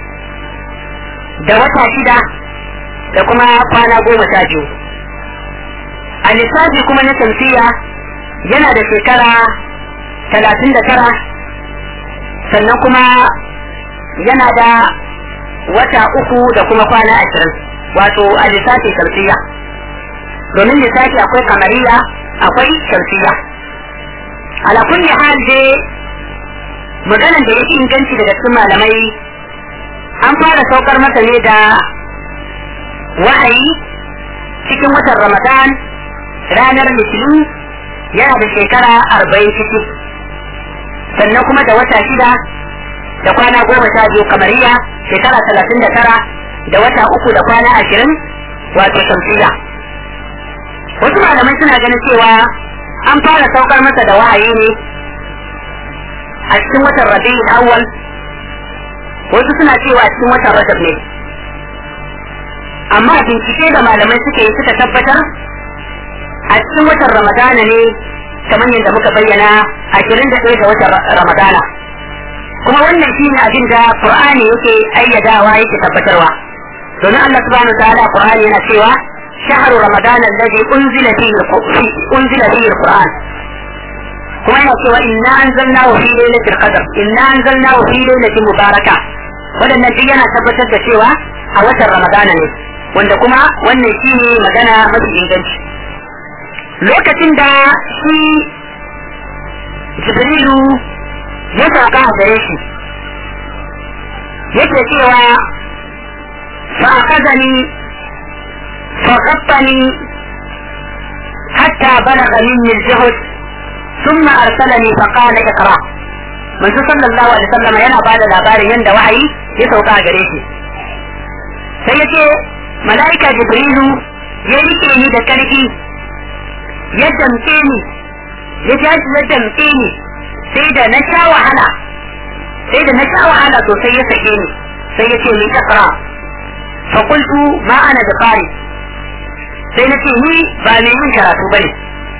da wata shida da kuma kwana goma sha biyu. a lissafi kuma na tamfiya yana da shekara talatin da tara sannan kuma yana da wata uku da kuma kwana ashirin wato a lissafi tamfiya domin lissafi akwai kamariya akwai shamsiya ala kulli hal dai maganan da yake inganci daga cikin malamai an fara saukar masa ne da wahayi cikin watan ramadan ranar litinin yana da shekara arba'in ciki sannan kuma da wata shida da kwana goma sha biyu kamariya shekara talatin da tara da wata uku da kwana ashirin wato shamsiya wasu malamai suna ganin cewa an fara saukar masa da wahayi ne a cikin watan rabi'ul awwal wasu suna cewa a cikin watan rajab ne amma bincike da malamai suka yi suka tabbatar a cikin watan ramadana ne kamar yadda muka bayyana ashirin da ɗaya ga watan ramadana kuma wannan shine abin da qur'ani yake ayyadawa yake tabbatarwa domin Allah subhanahu wa ta'ala qur'ani yana cewa shahru ramadana alladhi unzila fihi unzila fihi alquran kuma yana cewa inna anzalnahu fi lailatul qadr inna anzalnahu fi lailatin mubaraka wadannan duk yana tabbatar da cewa a watan ramadana ne wanda kuma wannan shine magana mafi inganci lokacin da shi jibrilu ya sauka a gare shi yake cewa fa'akazani faqattani hatta balagha minni al-juhd ثم أرسلني فقال اقرأ من صلى الله عليه وسلم yana bada labarin yanda wahayi ya sauka a gare shi sai yace mala'ika jibrilu ya rike ni da karfi ya damke ni ya jaji ya damke ni sai da na sha wahala sai da na sha wahala sosai ya sake ni sai ya ce ni ikra fa qultu ma ana da qari sai na ce ni ba mai yin karatu bane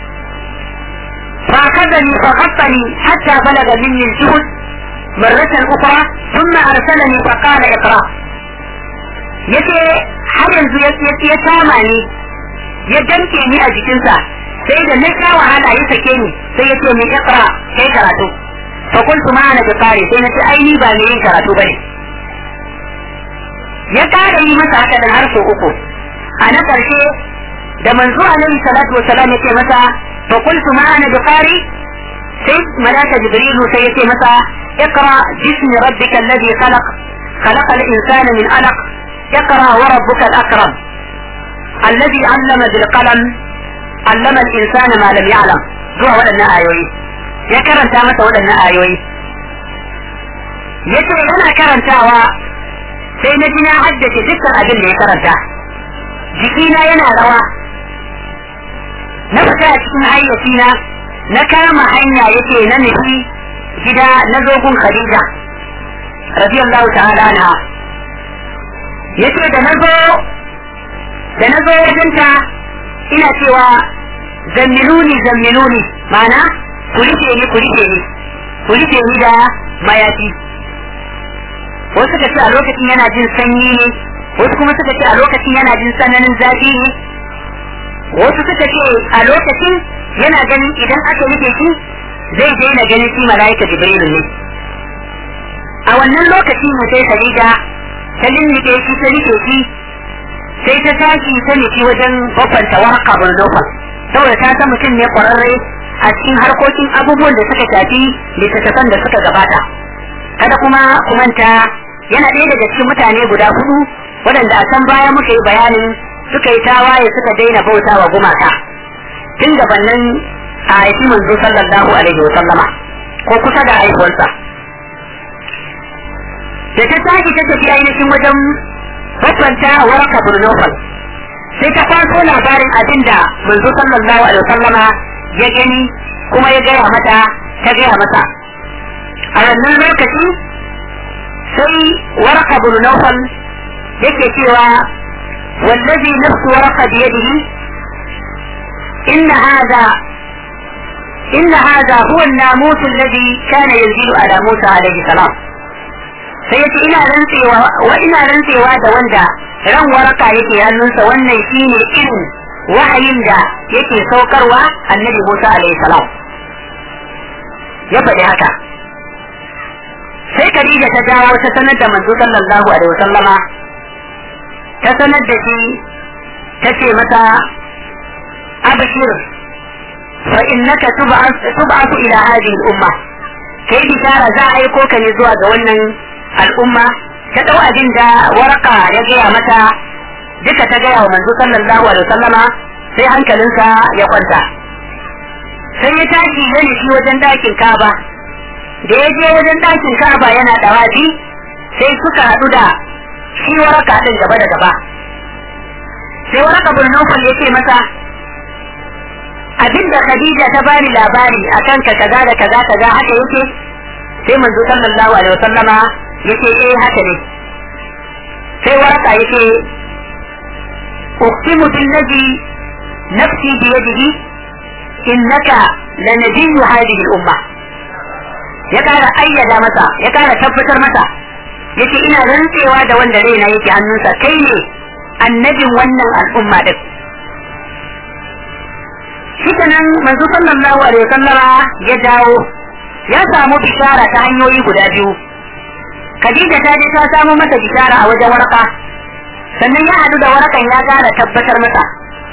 فأخذني فغطني حتى بلغ مني الجهد مرة أخرى ثم أرسلني فقال اقرأ yace har yanzu ya kama ni ya damke ni a jikinsa sai da na sha wahala ya sake ni sai ya ce min iqra kai karatu fa qultu ma ana bikari sai na ce ai ni ba mai yin karatu bane ya kara yi masa haka da har sau uku a na karshe da manzo alaihi salatu wassalam ya ce masa fa qultu ma ana bikari sai malaka jibrilu sai ya ce masa اقرا باسم ربك الذي خلق خلق الانسان من علق اقرا وربك الاكرم الذي علم بالقلم علم الانسان ما لم يعلم zuwa waɗannan ayoyi ya karanta masa waɗannan ayoyi ya ce yana karantawa sai na ji na haddace dukkan abin da ya karanta jikina yana rawa na fita a cikin hayyacina na kama hanya yake na nufi gida na zogun khadija radiyallahu ta'ala na yace da na zo da na zo wajenta ina cewa zammiluni zammiluni mana ku rike ni ku rike ni ku rike ni da mayafi wasu suka ce a lokacin yana jin sanyi ne wasu kuma suka ce a lokacin yana jin tsananin zafi ne wasu suka ce a lokacin yana ganin idan aka rike shi zai daina ganin shi mala'ika jibrilu ne a wannan lokaci ne sai Khadija ta lullube shi ta rike shi sai ta tashi ta nufi wajen babbanta warka buldofa saboda ta san mutum ne kwararre a cikin harkokin abubuwan da suka shafi littattafan da suka gabata kada kuma kumanta yana ɗaya daga cikin mutane guda hudu waɗanda a can baya muka yi bayanin suka yi tawaye suka daina bauta wa gumaka tun gabanin a haifi manzo sallallahu alaihi wa sallama ko kusa da haihuwarsa da ta tashi ta tafi ainihin wajen babbanta waraka burnofal sai ta kwaso labarin abin da manzo sallallahu alaihi wasallama ya gani kuma ya gaya mata ta gaya masa a wannan lokaci sai waraka burnofal yake cewa wallazi nafsu waraka biyadihi inna hada إن هذا هو الناموس الذي كان ينزل على موسى عليه السلام sai yace ina rantsewa wa ina rantsewa da wanda ran waraka yake hannunsa wannan shine irin wahayin da yake saukarwa annabi Musa alaihi salam ya faɗi haka sai Khadija ta dawo ta sanar da manzo sallallahu alaihi wasallama ta sanar da shi ta ce masa abshir fa innaka tub'athu ila hadhihi al-umma kai bishara za a aiko ka ne zuwa ga wannan al'umma ta dau abin da waraka ya gaya mata duka ta gaya wa manzo sallallahu alaihi wasallama sai hankalinsa ya kwanta sai ya tashi ya nufi wajen dakin kaba da ya je wajen dakin kaba yana dawafi sai suka haɗu da shi waraka din gaba da gaba sai waraka bin Nawfal ya ce masa abinda Khadija ta bani labari akan ka kaza da kaza kaza haka yake sai manzo sallallahu alaihi wasallama yace eh haka ne sai waraka yace uqsimu billazi nafsi bi yadihi innaka lanabiyyu hadhihi al-umma ya kara ayyada masa ya kara tabbatar masa yace ina rantsewa da wanda raina yake hannunsa kai ne annabin wannan al'umma din shi nan manzo sallallahu alaihi wasallama ya dawo ya samu bishara ta hanyoyi guda biyu Khadija ta je ta samu masa bishara a wajen warka sannan ya hadu da warkan ya gara tabbatar masa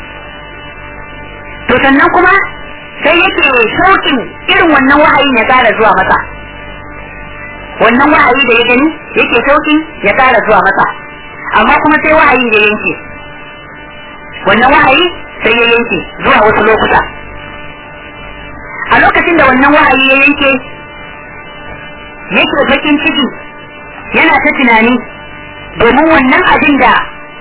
to sannan kuma sai yake shauƙin irin wannan wahayin ya kara zuwa masa wannan wahayi da ya gani yake shauƙin ya kara zuwa masa amma kuma sai wahayin ya yanke wannan wahayi sai ya yanke zuwa wasu lokuta a lokacin da wannan wahayi ya yanke yake bakin ciki yana ta tunani domin wannan abin da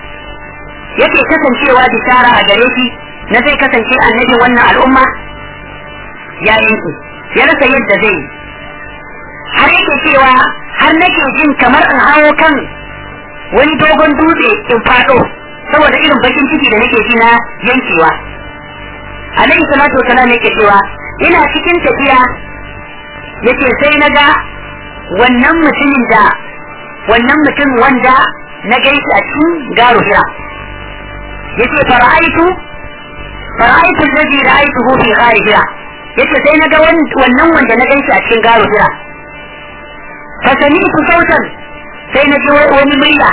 yake kasancewa bishara a gare shi na zai kasance annabi wannan al'umma ya yanke ya rasa yadda zai yi har yake cewa har nake jin kamar in hawo kan wani dogon dutse in faɗo saboda irin bakin ciki da nake ji na yankewa alaihi salatu wasalam yake cewa ina cikin tafiya yake sai na ga wannan mutumin da wannan mutum wanda na gaishe a cikin garo hira yace fara'aitu fara'aitu alladhi ra'aytuhu fi ghari hira yace sai na ga wannan wanda na gaishe a cikin garo hira fa sami'tu sautan sai na ji wani murya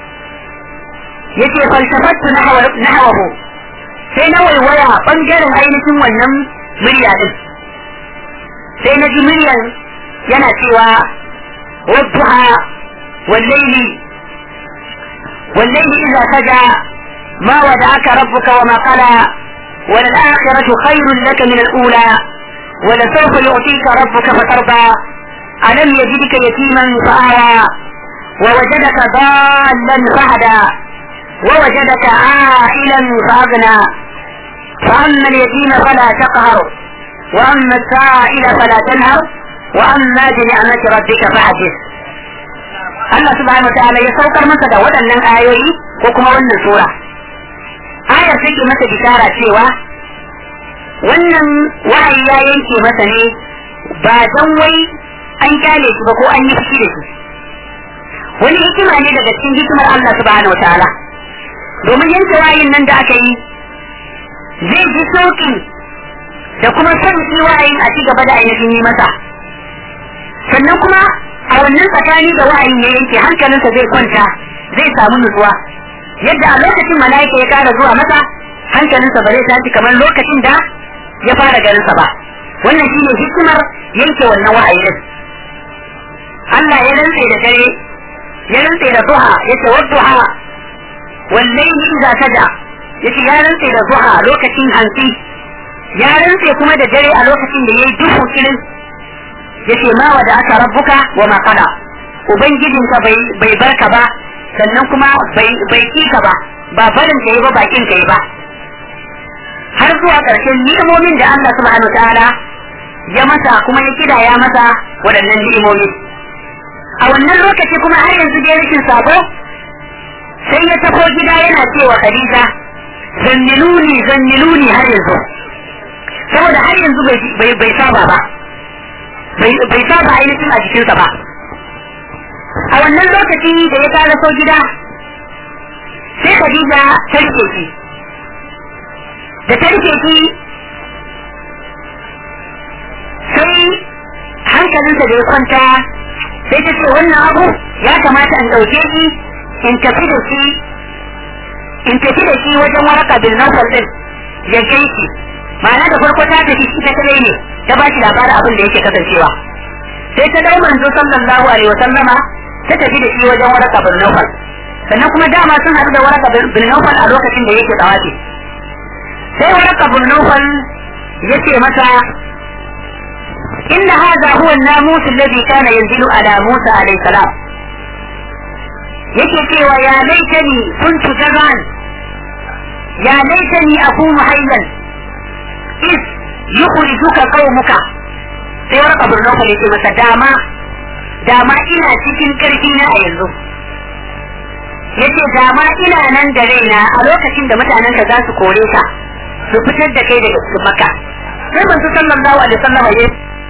yace falsafattu nahwahu sai na waiwaya bangaren ainihin wannan murya din sai na ji muryan yana cewa wadduha wallaili wallaili idza saja ma wada'aka rabbuka wa ma qala وللآخرة خير لك من الأولى ولسوف يعطيك ربك فترضى ألم يجدك يتيما فآوى ووجدك ضالا فهدى ووجدك عائلا فأغنى فأما اليتيم فلا تقهر وأما السائل فلا تنهر وأما بنعمة ربك فحدث Allah subhanahu wa ta'ala ya saukar masa da waɗannan ayoyi ko kuma wannan sura. Ayar take masa bishara cewa wannan wahayi ya yanke masa ne ba don wai an kyale shi ba ko an yi fushi da shi. Wani hikima ne daga cikin hikimar Allah subhanahu wa ta'ala. Domin yanke wahayin nan da aka yi zai ji sauƙi da kuma son shi wahayin a ci gaba da ainihin yi masa. Sannan kuma a wannan tsakani da wa'ayin ya yanke hankalinsa zai kwanta zai samu nutsuwa yadda a lokacin mala'ika ya kara zuwa masa hankalinsa ba zai tashi kamar lokacin da ya fara ganinsa ba wannan shine hikimar yanke wannan wa'ayi din Allah ya rantse da dare ya rantse da duha yace wadduha wallahi idza saja yace ya rantse da duha lokacin hantsi ya rantse kuma da dare a lokacin da yayi duhu kirin yace ma wa da aka rabbuka wa ma qala ubangijinka bai bai barka ba sannan kuma bai bai kika ba ba barin kai ba bakin kai ba har zuwa ƙarshen ni'imomin da Allah subhanahu ta'ala ya masa kuma ya kida ya masa waɗannan ni'imomi a wannan lokaci kuma har yanzu dai rashin sabo sai ya taho gida yana cewa Khadija zanniluni zanniluni har yanzu saboda har yanzu bai bai saba ba bai saba ainihin a jikinsa ba a wannan lokaci da ya tara so gida sai Khadija ta rike shi da ta rike shi sai hankalinsa da ya kwanta sai ta ce wannan abu ya kamata in ɗauke shi in tafi da shi in tafi da shi wajen waraka bil nawfal din ya gaiki ma'ana da farko ta tafi ita kadai ne ta ba shi labarin abin da yake kasancewa sai ta dai manzo sallallahu alaihi wa sallama ta tafi da shi wajen waraka bin Nawfal sannan kuma dama sun haɗu da waraka bin Nawfal a lokacin da yake tsawafi sai waraka bin Nawfal yace mata إن هذا هو الناموس الذي كان ينزل على موسى عليه السلام yake cewa ya laitani kuntu jaban ya laitani akunu hayyan is yukhrijuka qaumuka sai wani kabur nauka yake masa dama dama ina cikin karfi na a yanzu yace dama ina nan da raina a lokacin da mutanenka za su kore ka su fitar da kai daga cikin maka sai manzo sallallahu alaihi wasallam ya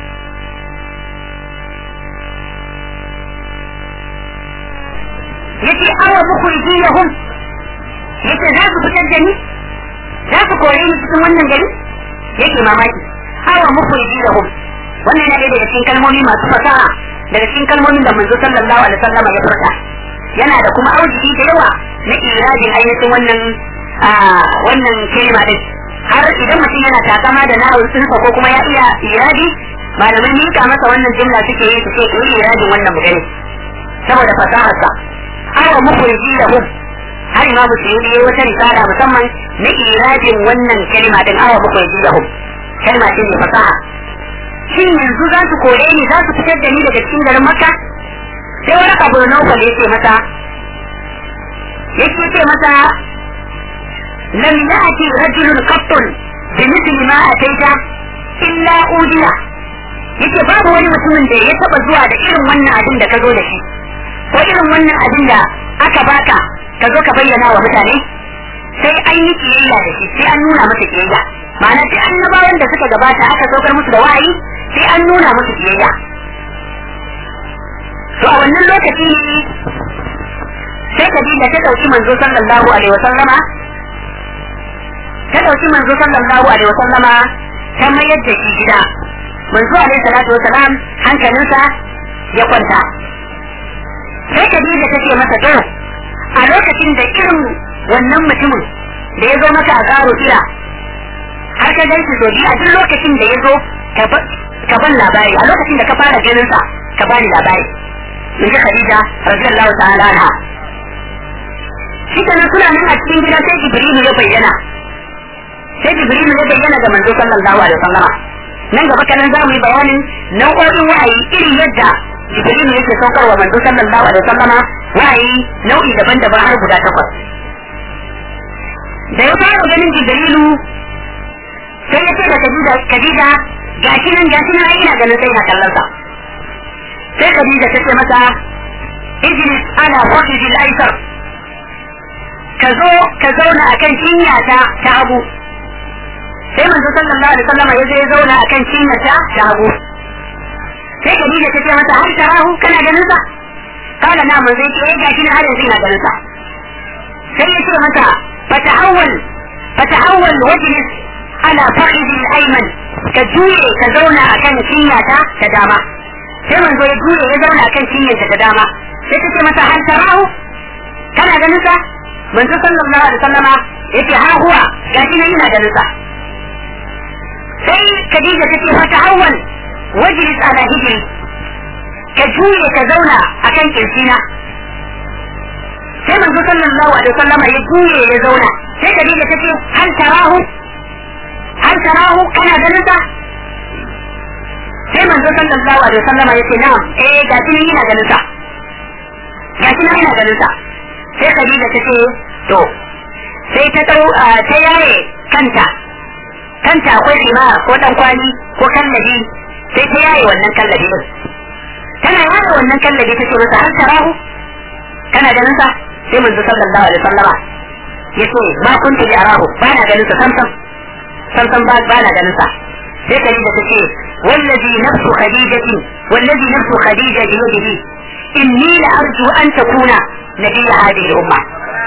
yace awa mukhrijiyahum yace za su fitar da ni za su kore ni cikin wannan gari yake mamaki awa mukhrijiyahum wannan yana daga cikin kalmomi masu fasaha daga cikin kalmomin da manzo sallallahu alaihi wasallam ya furta yana da kuma auji da yawa na irajin ainihin wannan wannan kalma din har idan mutum yana takama da nahawun sunsa ko kuma ya iya iraji malaman mika masa wannan jumla suke yi su ce yi irajin wannan mutane saboda fasaharsa awa mukhriji lahu har ma musulmi yayi wata risala musamman na irajin wannan kalma din awa mukhriji lahu kalma ce mai fasaha shin yanzu za su kore ni za su fitar da ni daga cikin garin makka sai wani abu na naufal ya ce masa ya ce masa lam ya'ti rajulun qattun bi mithli ma ataita illa udiya yake babu wani mutumin da ya taba zuwa da irin wannan abin da ka zo da shi ko irin wannan abin da aka baka ka zo ka bayyana wa mutane sai an yi kiyayya da shi sai an nuna masa kiyayya ma'ana sai annabawan da suka gabata aka saukar musu da wa'ayi sai an nuna musu kiyayya to a wannan lokaci sai Khadija ta dauki manzo sallallahu alaihi wa sallama ta dauki manzo sallallahu alaihi wa sallama ta mayar da shi gida manzo alaihi salatu wa salam hankalinsa ya kwanta sai Khadija ta ce masa to a lokacin da irin wannan mutumin da ya zo maka a garo kira har ka gan shi a duk lokacin da ya zo ka ban labari a lokacin da ka fara ganin sa ka bani labari in ji Khadija radiyallahu ta'ala anha shi kenan suna nan a cikin gida sai Jibrilu ya bayyana sai Jibrilu ya bayyana ga manzo sallallahu alaihi wasallama nan gaba kanan za mu yi bayanin nau'o'in wa'ayi irin yadda Jibrilu yake saukar wa manzo sallallahu alaihi wasallama wa'ayi nau'i daban-daban har guda takwas da ya fara ganin Jibrilu sai ya ce da Khadija Khadija gashi nan gashi nan ai ina ganin sai na kallon sa sai Khadija ta ce masa ijlis ana wajhi al-aysar ka zo ka zauna akan cinya ta ta hagu sai manzo sallallahu alaihi wasallam ya zo ya zauna akan cinya ta ta hagu sai Khadija ta ce masa har tarahu kana ganin sa kana na manzo ya ce gashi nan har yanzu ina ganin sa sai ya ce masa fata'awwal fata'awwal wajlis ala fakhidhi al-ayman ka juye ka zauna akan cinyata ta dama sai manzo ya juye ya zauna akan cinyarta ta dama sai ta ce masa hal tarahu kana ganin sa manzo sallallahu alaihi wasallama yace ha huwa gashi nan ina ganin sa sai Khadija ta ce mata awwal wajlis ala hijri ka juye ka zauna akan kirjina sai manzo sallallahu alaihi wasallama ya juye ya zauna sai Khadija ta ce hal tarahu hal tarahu kana ganin sa sai manzo sallallahu alaihi wasallama yace na'am eh ga shi ina ganin sa ga shi ina ganin sa sai Khadija ta ce to sai ta dau ta yaye kanta kanta akwai rima ko dan kwali ko kallabi sai ta yaye wannan kallabi din tana yaye wannan kallabi ta ce masa hal tarahu kana ganin sa sai manzo sallallahu alaihi wasallama yace ma kuntu bi arahu ba na ganin sa sam sam sam sam ba ba na ganin sa sai Khadija ta ce wallazi nafsu khadijati wallazi nafsu khadija bi yadihi inni la arju an takuna nabiy hadhihi al-umma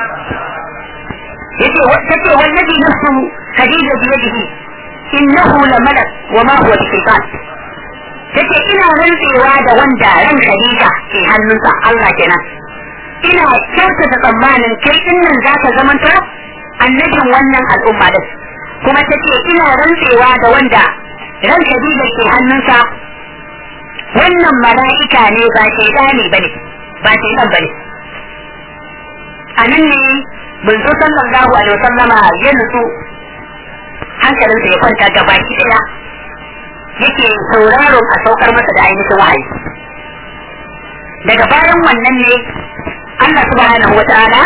yace tace wallazi nafsu khadija bi yadihi innahu la malak wa ma huwa shaytan tace ina rantsewa da wanda ran khadija ke hannunsa Allah kenan ina kyautata tsammanin kai din nan zaka zamanto annabin wannan al'umma din kuma ta ce ina rantsewa da wanda ran Khadija ke hannunsa wannan mala'ika ne ba shaidani bane ba shaidan bane a nan ne manzo sallallahu alaihi wasallama ya nutsu hankalinsa ya kwanta gaba ki daya yake sauraron a saukar masa da ainihin wahayi daga bayan wannan ne Allah subhanahu wa ta'ala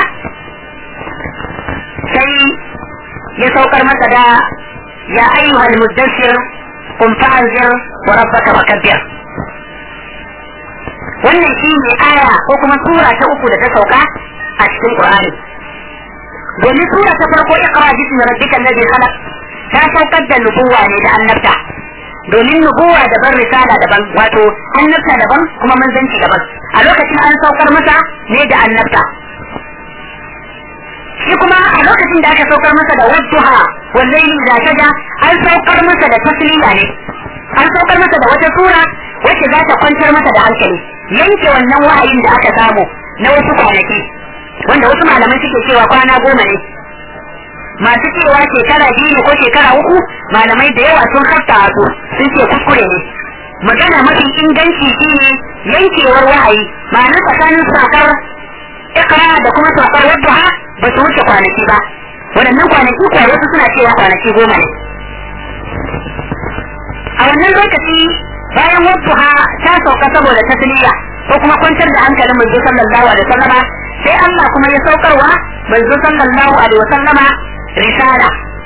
sai ya saukar masa da ya ayyuhal muddassir qum fa'anzir wa rabbaka fakabbir wannan shi ne aya ko kuma sura ta uku da ta sauka a cikin Qur'ani domin sura ta farko iqra bismi rabbika alladhi khalaq ta saukar da nubuwa ne da annabta domin nubuwa daban risala daban wato annabta daban kuma manzanci daban a lokacin an saukar masa ne da annabta shi kuma a lokacin da aka saukar masa da wadduha wallahi da shaja an saukar masa da tasliya ne an saukar masa da wata sura wacce za ta kwantar masa da hankali yanke wannan wahayin da aka samu na wasu kwanaki wanda wasu malaman suke cewa kwana goma ne masu cewa shekara biyu ko shekara uku malamai da yawa sun hafta su sun ce kuskure ne magana mafi inganci shine yankewar wahayi ma'ana tsakanin sakar ikra da kuma sakar wadda ba su wuce kwanaki ba waɗannan kwanaki kuwa wasu suna cewa kwanaki goma ne a wannan lokaci bayan wadda ta sauka saboda tasliya ko kuma kwantar da hankalin manzo sallallahu alaihi wasallama sai Allah kuma ya saukarwa manzo sallallahu alaihi wasallama risala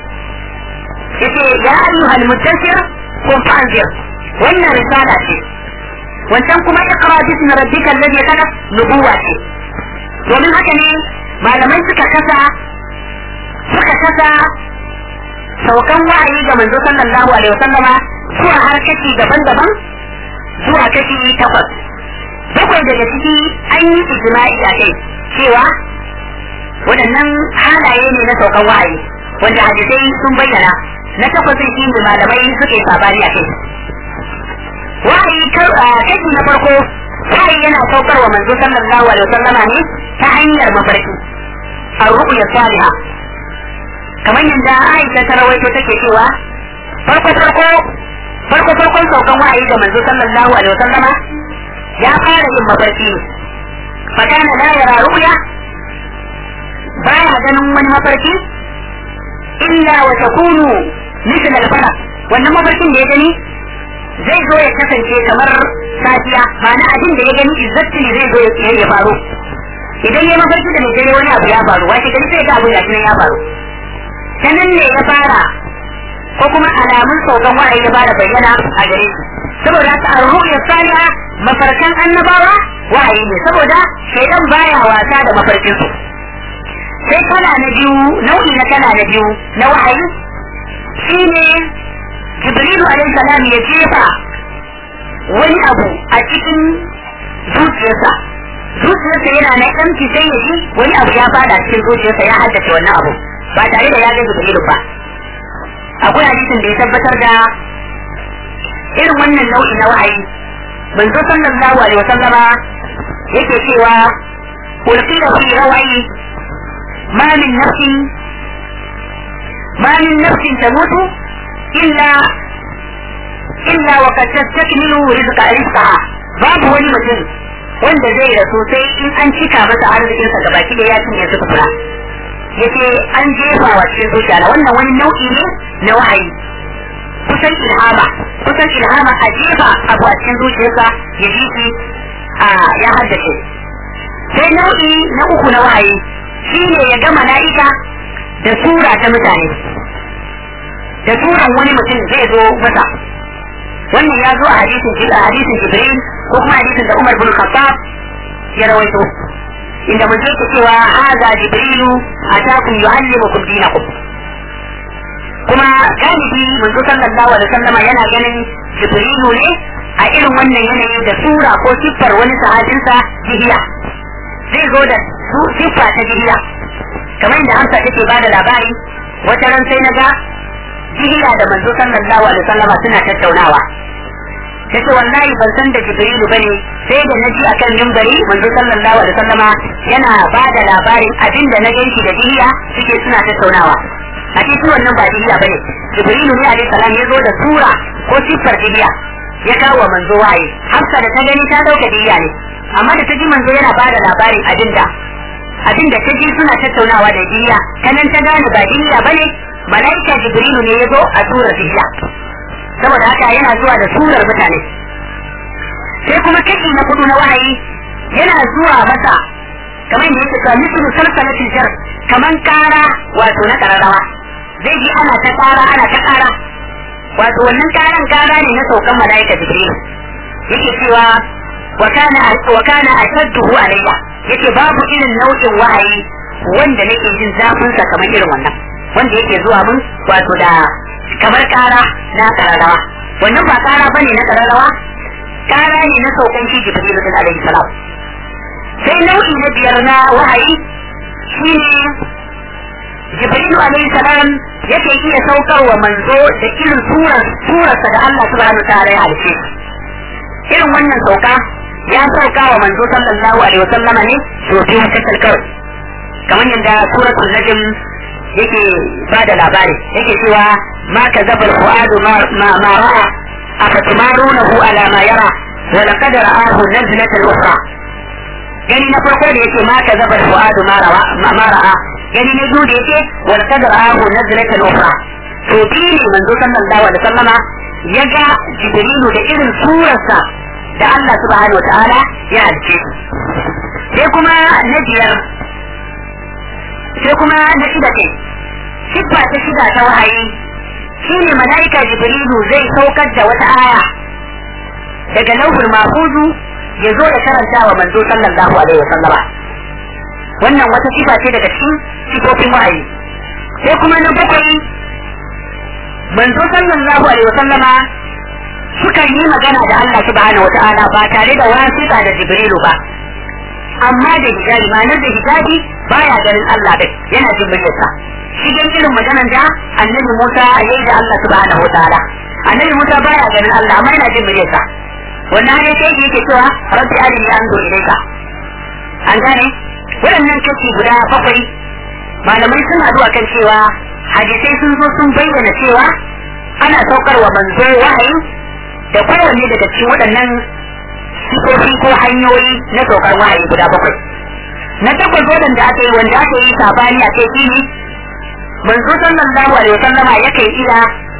yace ya ayyuhal mudaththir kun fa'anzir wannan risala ce wancan kuma iqra bismi rabbika alladhi khalaq nubuwa ce domin haka ne malamai suka kasa suka kasa saukan wa'ayi ga manzo sallallahu alaihi wasallama zuwa har kashi daban-daban zuwa kashi takwas bakwai daga ciki an yi ijma'i a kai cewa waɗannan halaye ne na saukan wa'ayi wanda hadisai sun bayyana na takwasin shi ne malamai suke sabani a kai wa'ayi kashi na farko wa'ayi yana saukar wa manzo sallallahu alaihi wasallama ne ta hanyar mafarki ar-ru'ya salihah kamar yadda Aisha ta rawaito take cewa farko farko farko farkon saukan wa'ayi ga manzo sallallahu alaihi wasallama ya fara yin mafarki ne fakana la yara ru'ya baya ganin wani mafarki illa wa takunu misal al-falaq wannan mafarkin da ya gani zai zo ya kasance kamar safiya ma'ana abin da ya gani izzatti zai zo ya faru idan ya mafarki da dare wani abu ya faru washe gari sai ga abu da ya faru sanan ne ya fara ko kuma alamun saukan wahayi ya fara bayyana a gare shi saboda haka ar-ru'ya salihah mafarkan annabawa wahayi ne saboda shaidan baya wasa da mafarkin su sai kala na biyu nau'i na kala na biyu na wahayi shine jibrilu alaihi salam ya jefa wani abu a cikin zuciyarsa zuciyarsa yana na ɗanci sai ya ji wani abu ya fada cikin zuciyarsa ya haddace wannan abu ba tare da ya ga jibrilu ba akwai hadisin da ya tabbatar da irin wannan nau'i na wahayi manzo sallallahu alaihi wasallama yake cewa ulqila fi rawayi ma min nafsin ma min nafsin tamutu illa illa wa qad tastakmilu rizqa rizqaha babu wani mutum wanda zai rasu sai in an cika masa arzikinsa gabaki da ya cinye su kura yace an jefa wa cikin zuciya na wannan wani nau'i ne na wahayi kusan ilhama kusan ilhama a jefa abu a cikin zuciyarsa ya ji shi a ya haddace sai nau'i na uku na wahayi shine ya ga mala'ika da sura ta mutane da suran wani mutum zai zo masa wannan ya zo a hadisin hadisin jibril ko kuma hadisin da umar bin khattab ya rawaito inda mun yake cewa haza jibrilu atakum yuallimukum dinakum kuma galibi manzo sallallahu alaihi wasallama yana ganin jibrilu ne a irin wannan yanayi da sura ko siffar wani sahabinsa jihiya zai zo da siffa ta jihiya kamar inda Hamsa take ba da labari wata ran sai naga jihiya da manzo sallallahu alaihi wasallama suna tattaunawa tace wallahi ban san da jibrilu bane sai da naji akan mimbari manzo sallallahu alaihi wasallama yana ba da labarin abin da na ganshi da jihiya suke suna tattaunawa a cikin wannan ba diya bane jibrilu ne alaihi salam ya zo da sura ko siffar diya ya kawo wa manzo waye hafsa da ta gani ta dauka diya ne amma da ta ji manzo yana bada labarin abinda abinda ta ji suna tattaunawa da diya ta nan ta gane ba diya bane malaika jibrilu ne ya zo a surar diya saboda haka yana zuwa da surar mutane sai kuma kashi na kudu na wahayi yana zuwa masa kamar da yake cewa mislu salsalatil jar kaman kara wato na kararrawa zai ji ana ta kara ana ta kara wato wannan karan kara ne na saukan malaika jibril yake cewa wa kana wa kana ashadduhu alayya yake babu irin nau'in wahayi wanda nake jin zafin sa kamar irin wannan wanda yake zuwa mun wato da kamar kara na kararrawa wannan ba kara bane na kararrawa kara ne na saukan shi jibril din alayhi salam sai nau'i na biyar na wahayi shine jibrilu alaihi salam yake iya saukar wa manzo da irin surar surarsa da Allah subhanahu wa ta'ala ya halice irin wannan sauka ya sauka wa manzo sallallahu alaihi wa sallama ne to biyu kasal kawai kamar yadda suratul najm yake ba da labari yake cewa ma kazaba al-fuadu ma ma ra'a afatumarunahu ala ma yara wa laqad ra'ahu nazlatan ukhra gani na farko da yake ma kazaba al-fuadu ma ra'a ma ra'a gani na biyu da yake wal kadar ahu nazlatan ukhra to biyu ne manzo sallallahu alaihi wasallama ya ga jibrilu da irin surarsa da Allah subhanahu wataala ya halice su sai kuma na biyar sai kuma na shida ce siffa ta shida ta wahayi shine malaika jibrilu zai saukar da wata aya daga lauhul mahfuzu ya zo ya karanta wa manzo sallallahu alaihi wasallama wannan wata sifa ce daga cikin sifofin wahayi sai kuma na bakwai manzo sallallahu alaihi wasallama suka yi magana da Allah subhanahu wata'ala ba tare da wasita da jibrilu ba amma da hijabi ma'anar da hijabi baya ganin Allah dai yana jin muryarsa shi dan irin maganar da annabi Musa yayi da Allah subhanahu wata'ala annabi Musa baya ganin Allah amma yana jin muryarsa wannan ne sai yake cewa rabbi arini anzur ilayka an gane waɗannan kashi guda bakwai malamai suna zuwa kan cewa hadisai sun zo sun bayyana cewa ana saukar wa manzo wahayi da kowanne daga cikin waɗannan sifofi ko hanyoyi na saukar wahayi guda bakwai na takwas waɗanda aka yi wanda aka yi sabani a kai shine manzo sallallahu alaihi wasallama yakan iya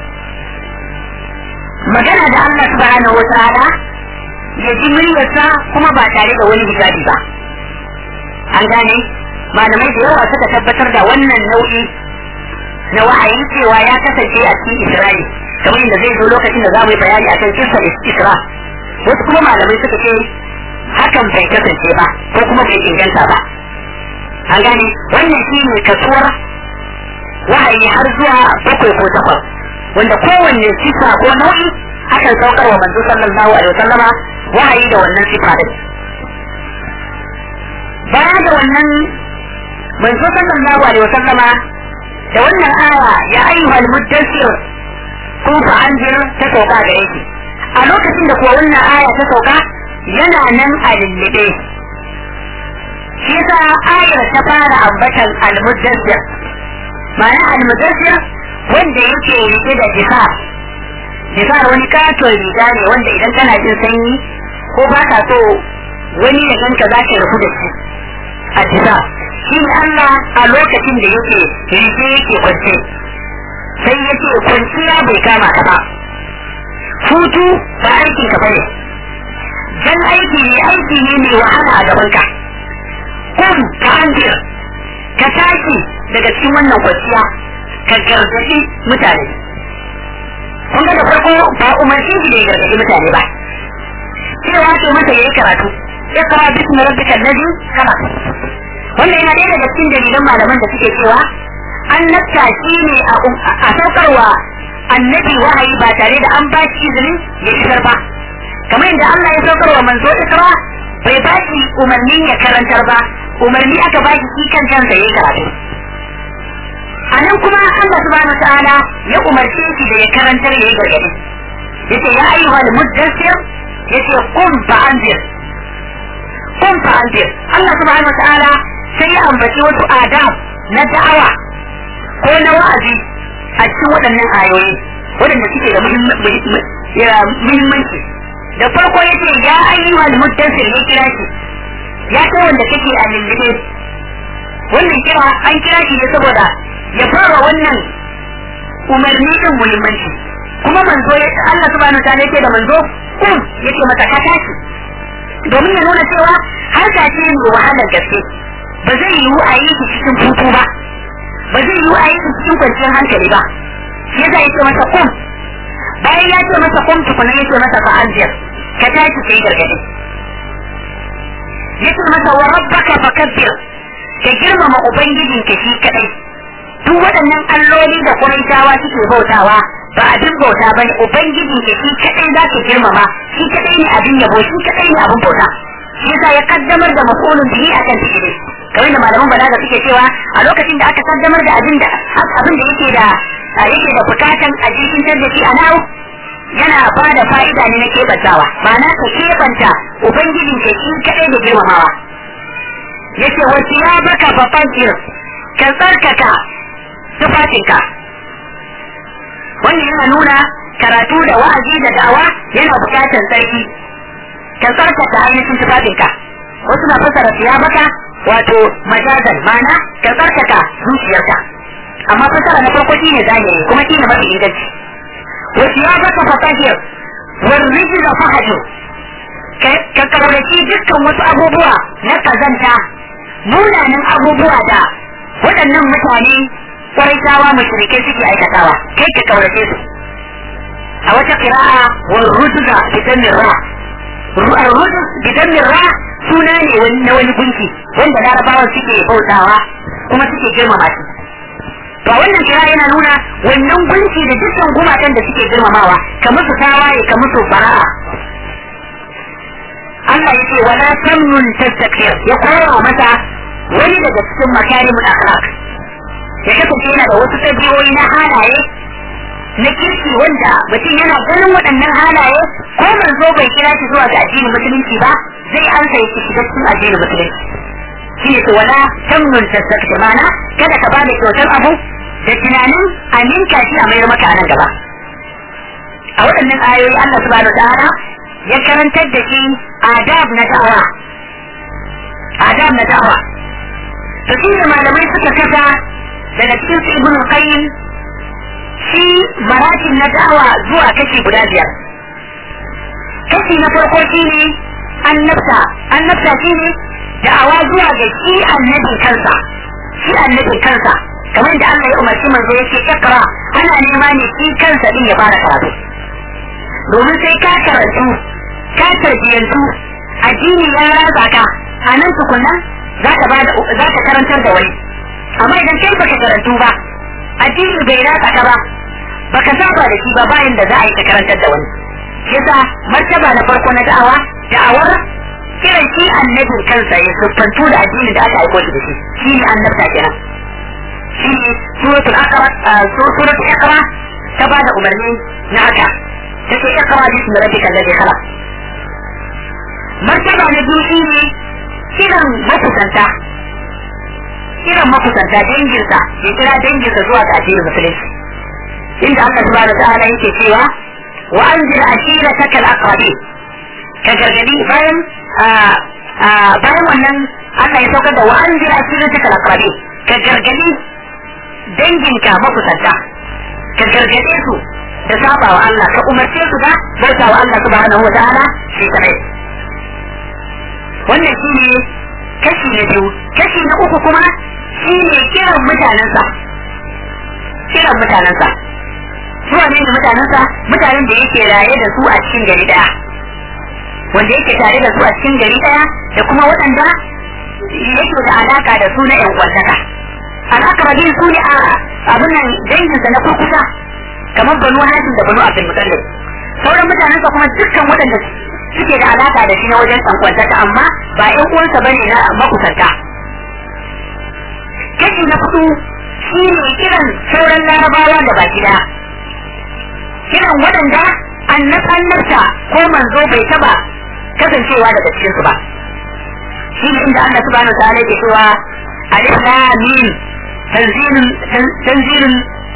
magana da Allah subhanahu wa ta'ala ya ji muryarsa kuma ba tare da wani hijabi ba an gane malamai da yawa suka tabbatar da wannan nau'i na wa'ayi cewa ya kasance a cikin Isra'il kamar yadda zai zo lokacin da za mu yi bayani akan kisar Isra wasu kuma malamai suka ce hakan bai kasance ba ko kuma bai inganta ba an gane wannan shi ne kasuwar wahayi har zuwa bakwai ko takwas wanda kowanne sifa ko nau'i akan saukar wa manzo sallallahu alaihi wasallama wahayi da wannan sifa din baya da wannan manzo sallallahu alaihi wasallama da wannan aya ya ayyuhal muddassir kun fa anzir ta sauka da yake a lokacin da kuwa wannan aya ta sauka yana nan a lullube shi yasa ayar ta fara ambatan al-muddassir ma'ana al-muddassir wanda yake rike da jihar jihar wani katon riga ne wanda idan kana jin sanyi ko ba ka so wani ya ganka za ka rufu da shi a jihar shi ne Allah a lokacin da yake rike yake kwance sai yake kwanciya bai kama ka ba hutu ba aikin ka bane dan aiki ne aiki ne mai wahala a gaban ka kun ka anjir ka tashi daga cikin wannan kwanciya ka gargaɗi mutane kun ga da farko ba umarci shi da ya gargaɗi mutane ba cewa ce masa yayi karatu ya kara bismi rabbika allazi khalaq wannan yana ɗaya daga cikin dalilan malaman da suke cewa an nafta shi ne a saukarwa annabi wahayi ba tare da an ba shi izinin ya isar ba kamar yadda Allah ya saukarwa manzo ikra bai ba shi umarnin ya karantar ba umarni aka ba shi kan kansa yayi karatu a nan kuma Allah subhanahu wa ta'ala ya umarce shi da ya karantar yayi gargadi yace ya ayyuhal muddassir yace qum fa anzir qum fa anzir Allah subhanahu wa ta'ala sai ya ambaci wasu adab na da'awa ko na wa'azi a cikin waɗannan ayoyi waɗanda suke da muhimmanci da farko ya ce ya ayyuhal muddassir ya kira shi ya kai wanda kake a lullube wannan kira an kira shi ne saboda ya fara wannan umarni din muhimmanci kuma manzo ya Allah subhanahu ta'ala yake da manzo kun yake masa ka tashi domin ya nuna cewa harka ce mai wahalar gaske ba zai yiwu a yi cikin hutu ba ba zai yiwu a yi cikin kwanciyar hankali ba shi yasa yake masa kun bayan ya ce masa kun tukuna yake masa fa'aziyar ka tashi kai gargadi yace masa wa rabbaka fakabbir ka girmama ubangijin ka shi kadai duk waɗannan alloli da Quraishawa suke bautawa ba abin bauta bane ubangijin ka shi kadai za ka girmama shi kadai ne abin yabo shi kadai ne abin bauta shi yasa ya kaddamar da mafulun bihi akan fi'ili kamar da malaman balaga suke cewa a lokacin da aka kaddamar da abin da abin da yake da yake da bukatan a jikin da shi a nawo yana ba da fa'ida ne na kebantawa ma'ana ka kebanta ubangijin ka shi kadai da girmamawa yace wa baka fa fajir ka tsarkaka tufafinka wannan yana nuna karatu da wa'azi da da'awa yana bukatar sarki ka tsarkaka ainihin tufafinka wasu na fassara baka wato majazan ma'ana ka tsarkaka zuciyarka amma fassara na farko shine zahiri kuma shine mafi inganci وثيابك فطهر والرجل فهجر ka karbaci dukkan wasu abubuwa na kazanta munanan abubuwa da waɗannan mutane ƙwaitawa mashirikai suke aikatawa kai ka kaurace su a wata ƙira'a wa ruduga bidan ra rudus bidan ra suna ne na wani gunki wanda larabawa suke bautawa kuma suke girmama shi to wannan kira yana nuna wannan gunki da dukkan gumakan da suke girmamawa ka musu tawaye ka musu fara'a Allah ya ce wala tamnun tastakbir ya koya masa wani daga cikin makarimul akhlaq ya kasance yana da wasu tabiyoyi na halaye na kirki wanda mutum yana ganin waɗannan halaye ko manzo bai kira shi zuwa ga addinin musulunci ba zai ansa ya shiga cikin addinin musulunci shi ne wala tamnun tastakbir mana kada ka bada kyautar abu da tunanin a ninka shi a mayar maka a nan gaba a waɗannan ayoyi Allah subhanahu ta'ala ya karantar da shi adab na da'awa adab na da'awa to shi ne malamai suka kasa daga cikin su ibnu qayyim shi maratin na da'awa zuwa kashi guda biyar kashi na farko shi ne annabta annabta shi ne da'awa zuwa ga shi annabin kansa shi annabin kansa kamar da Allah ya umarci manzo yake ikra ana nema ne shi kansa din ya fara karatu domin sai ka karatu ka tarbiyantu addini ya ratsa ka a nan tukunna za ka ba za ka karantar da wani amma idan kai baka karantu ba addini bai ratsa ka ba baka saba da shi ba bayan da za a yi ka karantar da wani yasa martaba na farko na da'awa da'awar kiran shi annabin kansa ya siffantu da addinin da aka aiko shi da shi shi ne annabta kenan shi ne suratul aqra suratul iqra ta bada umarni na haka take iqra bismi rabbikal ladhi khalaq martaba na biyu shi ne kiran makusanta kiran makusanta danginsa ya kira danginsa zuwa ga addinin musulunci inda Allah subhanahu wa ta'ala yake cewa wa anzir ashirataka al-aqrabin ka gargadi bayan bayan wannan Allah ya saukar da wa anzir ashirataka al-aqrabin ka gargadi danginka makusanta ka gargade su da saba wa Allah ka umarce su da bauta wa Allah subhanahu wa ta'ala shi kadai wannan shi ne kashi na biyu kashi na uku kuma shi ne kiran mutanensa kiran mutanensa su ne da mutanensa mutanen da yake raye da su a cikin gari daya wanda yake tare da su a cikin gari daya da kuma waɗanda yake da alaka da su na yan kwantaka alaka rabin su ne a abin nan danginsa na kurkusa kamar banu hajji da banu abdul mutallib sauran mutanensa kuma dukkan waɗanda suke da alaka da shi na wajen tsankwantaka amma ba ƴan uwansa bane na makusanta kashi na hudu shi ne kiran sauran larabawa da baki daya kiran waɗanda annab annabta ko manzo bai taba kasancewa daga cikin su ba shi ne inda Allah subhanahu wa ta'ala yake cewa alif lam mim tanzilun tanzilun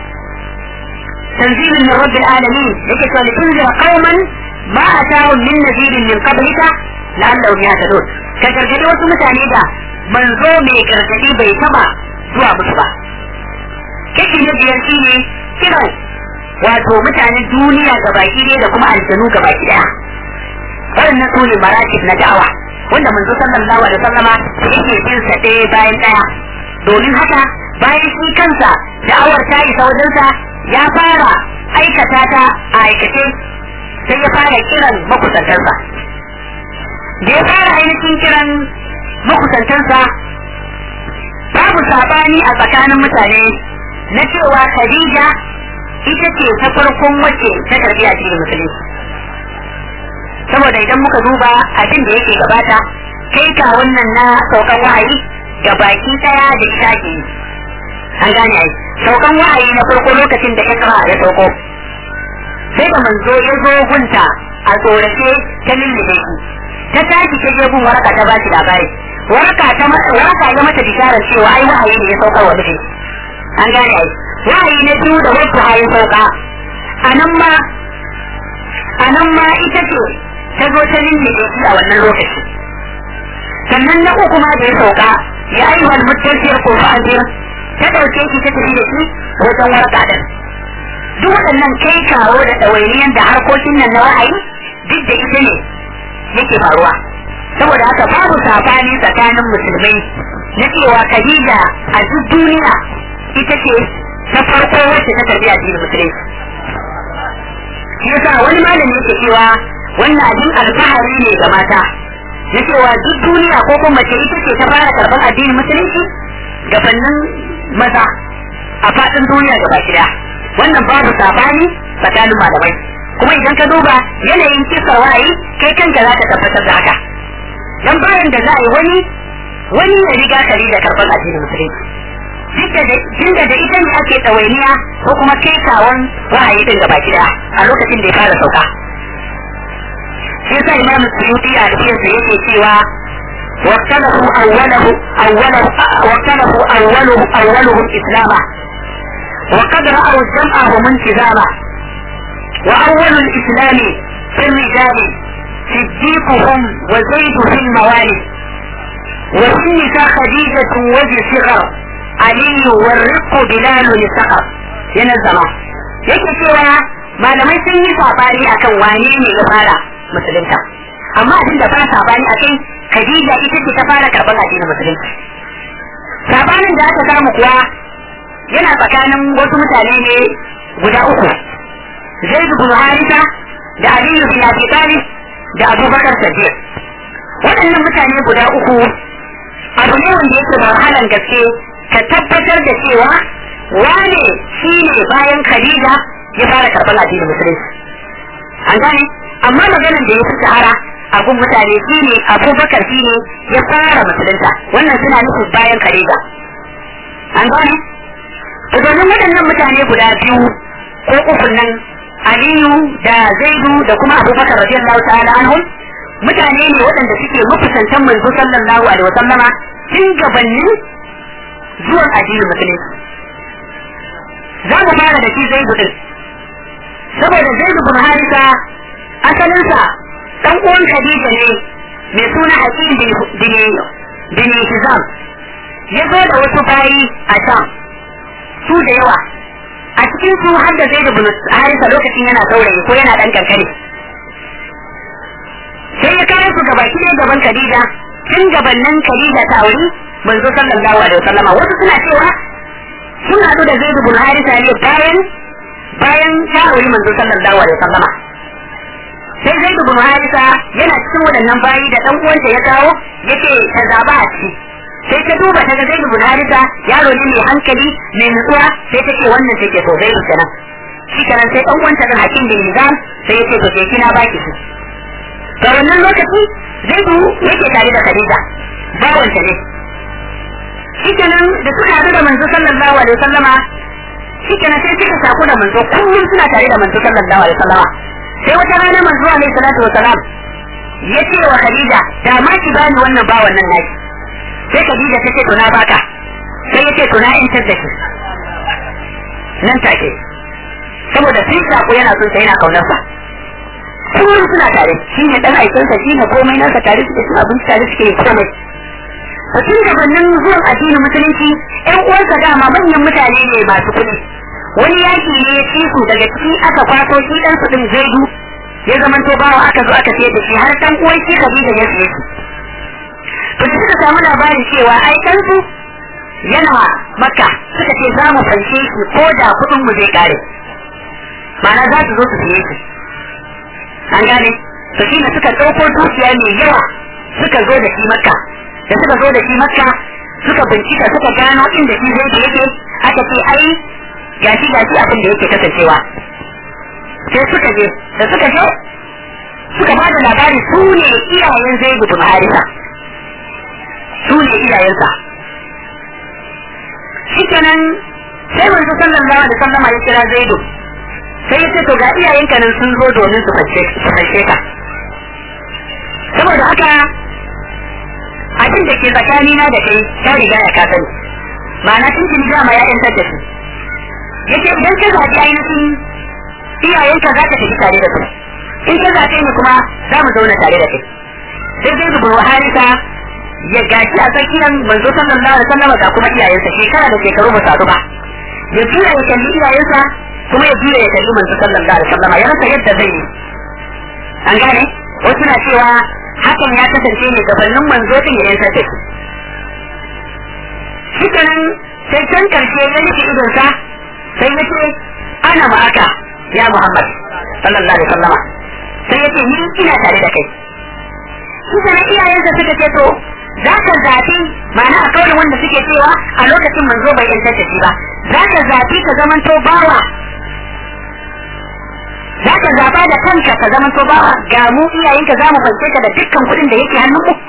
tanzilun min rabbil alamin yake cewa litunzira qauman ma atahum min nadirin min qablika la'allahum yahtadun ka gargadi wasu mutane da manzo mai gargadi bai taba zuwa musu ba kashi na biyar shi ne kiran wato mutanen duniya ga baki ne da kuma aljanu ga baki daya waɗannan su ne maratib na da'awa wanda manzo sallallahu alaihi wasallama yake bin sa ɗaya bayan ɗaya domin haka bayan shi kansa da'awar ta isa wajensa ya fara aikata ta a aikace sai ya fara kiran makusantansa da ya fara ainihin kiran makusantansa babu sabani a tsakanin mutane na cewa Khadija ita ce ta farkon wacce ta karbi a cikin musulunci saboda idan muka duba abin da yake gabata kai ka wannan na saukan wahayi ga baki daya da shaki an gane ai saukan wahayi na farko lokacin da ikra ya sauko sai da manzo ya zo gunta a tsorace ta lullube shi ta tashi ta je gun waraka ta bashi labari waraka ta waraka ya mata bisharar cewa ai wahayi ne ya saukar wa miji an gane ai wahayi na biyu da wasu hayin sauka a nan ma a nan ma ita ce ta zo ta lullube shi a wannan lokaci sannan na uku ma da ya sauka ya aiwal mutasir ko fa'azir ta ɗauke shi ta tafi da shi wajen warka din duk waɗannan kai kawo da ɗawainiyan da harkokin nan na wahayi duk da ita ne yake faruwa saboda haka babu sabani tsakanin musulmai na cewa Khadija a duk duniya ita ce ta farko wacce ta karbi addinin musulunci shi yasa wani malami yake cewa wannan abin alfahari ne ga mata na cewa duk duniya ko kuma mace ita ce ta fara karɓar addinin musulunci gabanin maza a faɗin duniya gaba gida wannan babu sabani tsakanin malamai kuma idan ka duba yanayin kisar wayi kai kanka za ka tabbatar da haka dan bayan da za a yi wani wani ya riga kari da karɓar addinin musulunci duk da da ita ne ake ɗawainiya ko kuma kai kawon wahayi din gaba gida a lokacin da ya fara sauka shi yasa imam suyuti a cikin sa yake cewa واختلفوا أوله أوله واختلفوا أوله أولهم إسلاما وقد رأوا جمعهم انتظاما وأول الإسلام في الرجال صديقهم وزيد في الموالي وفي النساء خديجة وذي صغر علي والرق بلال لسقر ينزل yake cewa malamai sun yi sabani akan wane ne ya fara musulunta amma abin da ba sabani a kai Khadija ita ce ta fara karɓar addinin musulunci sabanin da aka samu kuwa yana tsakanin wasu mutane ne guda uku Zaid bin Harisa da Aliyu bin Abi Talib da Abubakar Siddiq waɗannan mutane guda uku abu ne wanda yake da wahalan gaske ka tabbatar da cewa wane shi ne bayan Khadija ya fara karɓar addinin musulunci an gane amma maganar da ya fi shahara abun mutane shi ne abubakar shi ne ya fara musulunta wannan suna nufin bayan Khadija an gane domin waɗannan mutane guda biyu ko uku nan Aliyu da Zaidu da kuma Abubakar radiyallahu ta'ala anhum mutane ne waɗanda suke mafusantan manzo sallallahu alaihi wa sallama tun gabanin zuwan addinin musulunci za mu fara da shi Zaidu din saboda Zaidu bin Harisa asalinsa dan uwan Khadija ne mai suna Hakim bin bin Hizam ya zo da wasu bayi a Sham su da yawa a cikin su har da zai da bin harisa lokacin yana saurayi ko yana dan kankare sai ya kawo su gaba ne gaban Khadija tun gabanin Khadija ta auri manzo sallallahu alaihi wasallam wasu suna cewa sun hadu da Zaid bin Harisa ne bayan bayan ta auri manzo sallallahu alaihi wasallam sai Zaid bin Harisa yana cikin waɗannan bayi da dan uwanta ya kawo yace ta zaba a ciki sai ta duba ta ga zai bin harisa yaro ne mai hankali mai nutsuwa sai ta ce wannan take so zai kenan shi kenan sai dan uwanta da hakim bin nizam sai ya ce to ke kina baki su to wannan lokaci zai bu yake tare da khadija bawanta ne shi kenan da suka haɗu da manzo sallallahu alaihi wasallama shi kenan sai suka saku da manzo kullum suna tare da manzo sallallahu alaihi wasallama sai wata rana manzo alaihi salatu wasalam ya ce wa khadija da ma ki bani wannan bawan nan naki sai Khadija ta ce to na baka sai ya ce to na intar da shi nan take saboda sun shaku yana son sa yana kaunarsa kullum suna tare shi ne dan aikinsa shi ne komai nasa tare suke cin abinci tare suke yi komai a tun gabanin zuwan addinin musulunci ƴan uwansa dama manyan mutane ne masu kuɗi wani yaki ne ya ci su daga ciki aka kwato shi dan su din zaidu ya zamanto bawa aka zo aka sayar da shi har dan uwan shi Khadija ya siye shi to da suka samu labarin cewa ai kansu yana makka suka ce za mu fanshe shi ko da kuɗin mu zai kare ma'ana za su zo su siye shi an gane to shi ne suka ɗauko dukiya mai yawa suka zo da shi makka da suka zo da shi makka suka bincika suka gano inda shi zai yake aka ce ai gashi gashi abin da yake kasancewa sai suka je da suka je suka ba da labari su ne iyayen zai bin harisa su ne iyayensa shikenan sai manzo sallallahu alaihi wasallama ya kira zaidu sai ya ce to ga iyayenka nan sun zo domin su fashe ka saboda haka abin da ke tsakanina da kai ta riga ya ka sani ma'ana tun jini dama ya yantar da shi yace idan ka zaɓi ainihin iyayenka za ka tafi tare da su in ka zaɓe ni kuma za mu zauna tare da kai sai zai zubar wa harisa ya gashi a tsakiyar manzo sallallahu alaihi wasallam ga kuma iyayensa shekara da shekaru ba su ba ya juya ya kalli iyayensa kuma ya juya ya kalli manzo sallallahu alaihi wasallam ya rasa yadda zai yi an gane wasu na cewa hakan ya kasance ne gabanin manzo din ya yantar da shi shi kenan sai can karshe ya nufi idonsa sai ya ce ana ma'aka ya Muhammad sallallahu alaihi wasallama sai ya ce ni ina tare da kai shi kenan iyayensa suka ce to za ka zafi ma'ana a kawai wanda suke cewa a lokacin manzo bai yantar da shi ba za ka zafi ka zamanto bawa za ka zaba da kanka ka zamanto bawa ga mu iyayenka za mu fance ka da dukkan kuɗin da yake hannun mu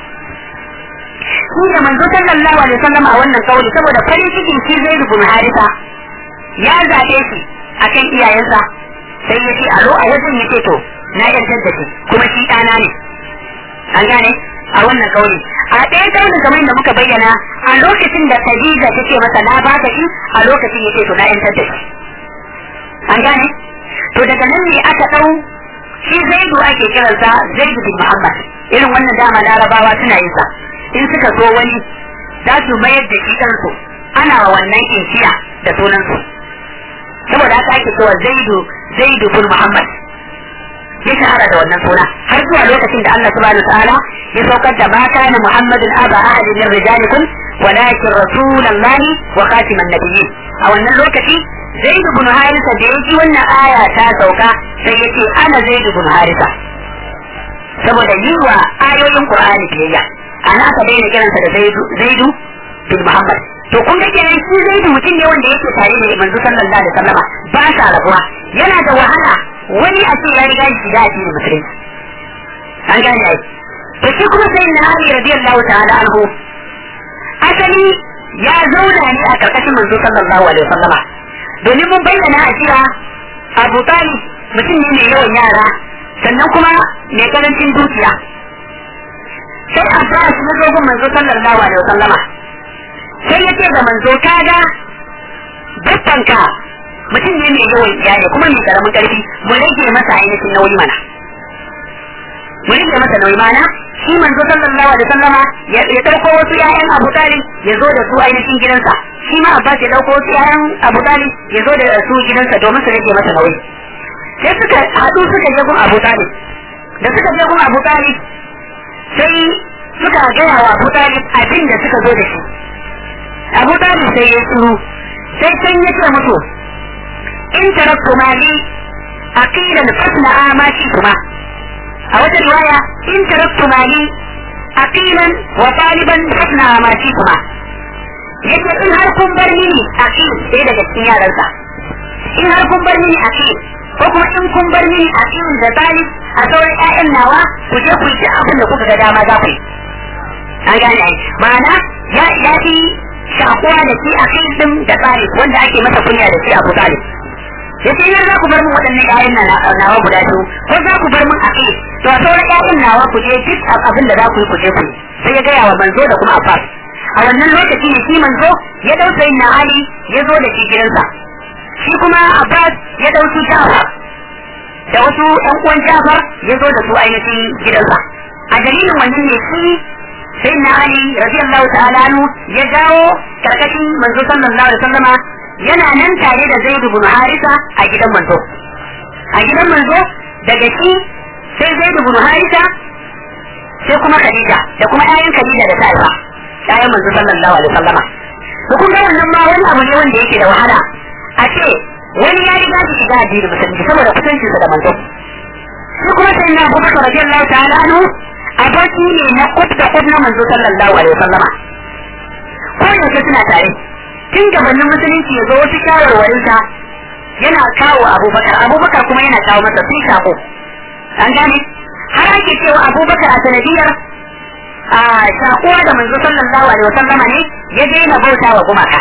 shi da manzo sallallahu alaihi wasallam a wannan kauli saboda farin cikin shi zai rubu harisa ya zabe shi akan iyayensa sai ya ce alo a wajen ya ce to na yantar da shi kuma shi ɗana ne an gane a wannan kauli a ɗaya kaulin kamar da muka bayyana a lokacin da Khadija ta ce masa na baka shi a lokacin ya ce to na yantar da shi an gane to daga nan ne aka ɗau shi zaidu ake kiransa zaidu bin muhammad irin wannan dama larabawa suna yin sa in suka so wani za su mayar da shi kansu ana wa wannan inkiya da sunansu saboda haka ake cewa zaidu zaidu bin muhammad ya shahara da wannan suna har zuwa lokacin da Allah subhanahu ta'ala ya saukar da ma kana muhammadun aba ahadin min rijalikum walakin rasulullahi wa khatiman nabiyyin a wannan lokaci zaidu bin harisa da yaji wannan aya ta sauka sai yace ana zaidu bin harisa saboda yi wa ayoyin qur'ani biyayya ana aka daina kiransa da zaidu zaidu bin muhammad to kun ga kenan shi zaidu mutum ne wanda yake tare da manzo sallallahu alaihi wasallama ba sa rabuwa yana da wahala wani a ce ya riga shi da addinin musulunci an gane ai to shi kuma sai na ali radiyallahu ta'ala anhu asali ya zauna ne a karkashin manzo sallallahu alaihi wasallama domin mun bayyana a jiya abu talib mutum ne mai yawan yara sannan kuma mai karancin dukiya sai abbas ya zo gun manzo sallallahu alaihi wasallama sai ya ce da manzo kaga babbanka mutum ne mai yawan iyali kuma mai karamin karfi mu rage masa ainihin nauyi mana mu rage masa nauyi mana shi manzo sallallahu alaihi wasallama ya dauko wasu ƴaƴan Abu Talib ya zo da su ainihin gidansa shi ma Abbas ya dauko wasu ƴaƴan Abu Talib ya zo da su gidansa domin su rage masa nauyi sai suka haɗu suka je gun Abu Talib da suka je gun Abu Talib sai suka gaya wa Abu Talib abin da suka zo da shi Abu Talib sai ya tsuru sai can ya ce musu in taraktu mali aqilan fasna ma shi kuma a wata riwaya in taraktu mali aqilan wa taliban fasna ma shi kuma yace in har kun bar mini aqil sai daga cikin yaransa in har kun bar mini aqil ko kuma in kun bar mini aqil da talib a sauran ƴaƴan nawa ku je ku yi abin da kuka ga dama za ku yi an gane ai ma'ana ya ya fi shakuwa da shi a kai din da tsari wanda ake masa kunya da shi abu talib ya ce za ku bar min waɗannan ƴaƴan nawa guda biyu ko za ku bar min a kai to a sauran ƴaƴan nawa ku je duk abin da za ku yi ku je ku sai ya gaya wa manzo da kuma abbas a wannan lokaci ne shi manzo ya dau na Ali ya zo da shi gidansa shi kuma Abbas ya dau su Jafar da wasu ɗan uwan Jafar ya zo da su ainihin gidansa a dalilin wannan ne shi sai na Ali radiyallahu ta'ala anhu ya dawo karkashin manzo sallallahu alaihi wasallama yana nan tare da Zaid ibn Harisa a gidan manzo a gidan manzo daga shi sai Zaid ibn Harisa sai kuma Khadija da kuma ƴaƴan Khadija da Saifa ƴaƴan manzo sallallahu alaihi wasallama to kun ga wannan ma wani abu ne wanda yake da wahala a ce wani ya riga shi shiga addinin musulunci saboda kusancinsa da manzo shi kuma sai na Abubakar radiyallahu ta'ala anhu aboki ne na kut da kut na manzo sallallahu alaihi wasallama ko yaushe suna tare tun gabanin musulunci ya zo wasu shawarwarinsa yana kawo abubakar abubakar kuma yana kawo masa sun shako an gane har ake cewa abubakar a sanadiyar a shakuwa da manzo sallallahu alaihi wasallama ne ya daina bauta wa gumaka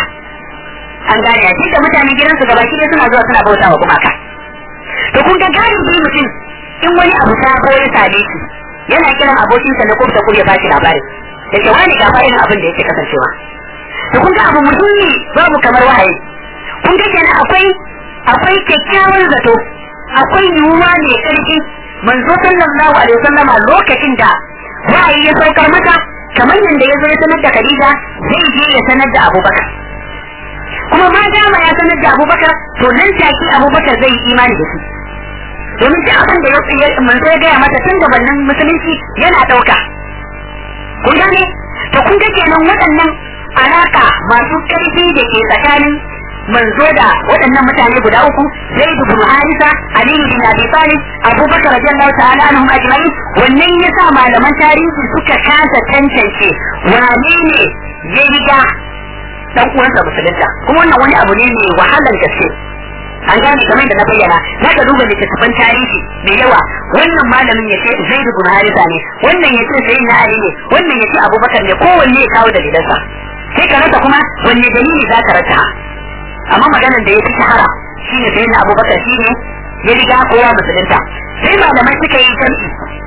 an gane a da mutanen gidansu gabaki ɗaya suna zuwa suna bauta wa gumaka to kun ga galibi mutum in wani abu ta ko ya same shi yana kiran abokinsa na kurta kur ya bashi labari da ke wani ga irin abin da yake kasancewa to kun ga abu muhimmi babu kamar wahayi kun ga kenan akwai akwai kyakkyawan zato akwai yiwuwa mai karfi manzo sallallahu alaihi wasallam lokacin da wahayi ya saukar masa kamar yadda ya zo ya sanar da Khadija zai je ya sanar da Abubakar kuma ma dama ya sanar da Abubakar to nan take Abubakar zai yi imani da shi domin duk abin da ya manzo ya gaya mata tun gabanin musulunci yana ɗauka kun gane to kun ga kenan waɗannan alaka masu ƙarfi da ke tsakanin manzo da waɗannan mutane guda uku zai dubu harisa aliyu bin abi talib abubakar radiyallahu ta'ala anhum ajma'in wannan yasa malaman tarihi suka kasa tantance wane ne ya riga dan uwansa musulunta kuma wannan wani abu ne mai wahalar gaske an gane kamar da na bayyana za ka duba littattafan tarihi mai yawa wannan malamin ya ce zai dubu harisa ne wannan ya ce sai na ali ne wannan ya ce abubakar ne kowanne ya kawo dalilansa sai ka rasa kuma wanne dalili za ka rasa amma maganar da ya fi shahara shi ne sai na abubakar shi ne ya riga kowa musulunta sai malamai suka yi jam'i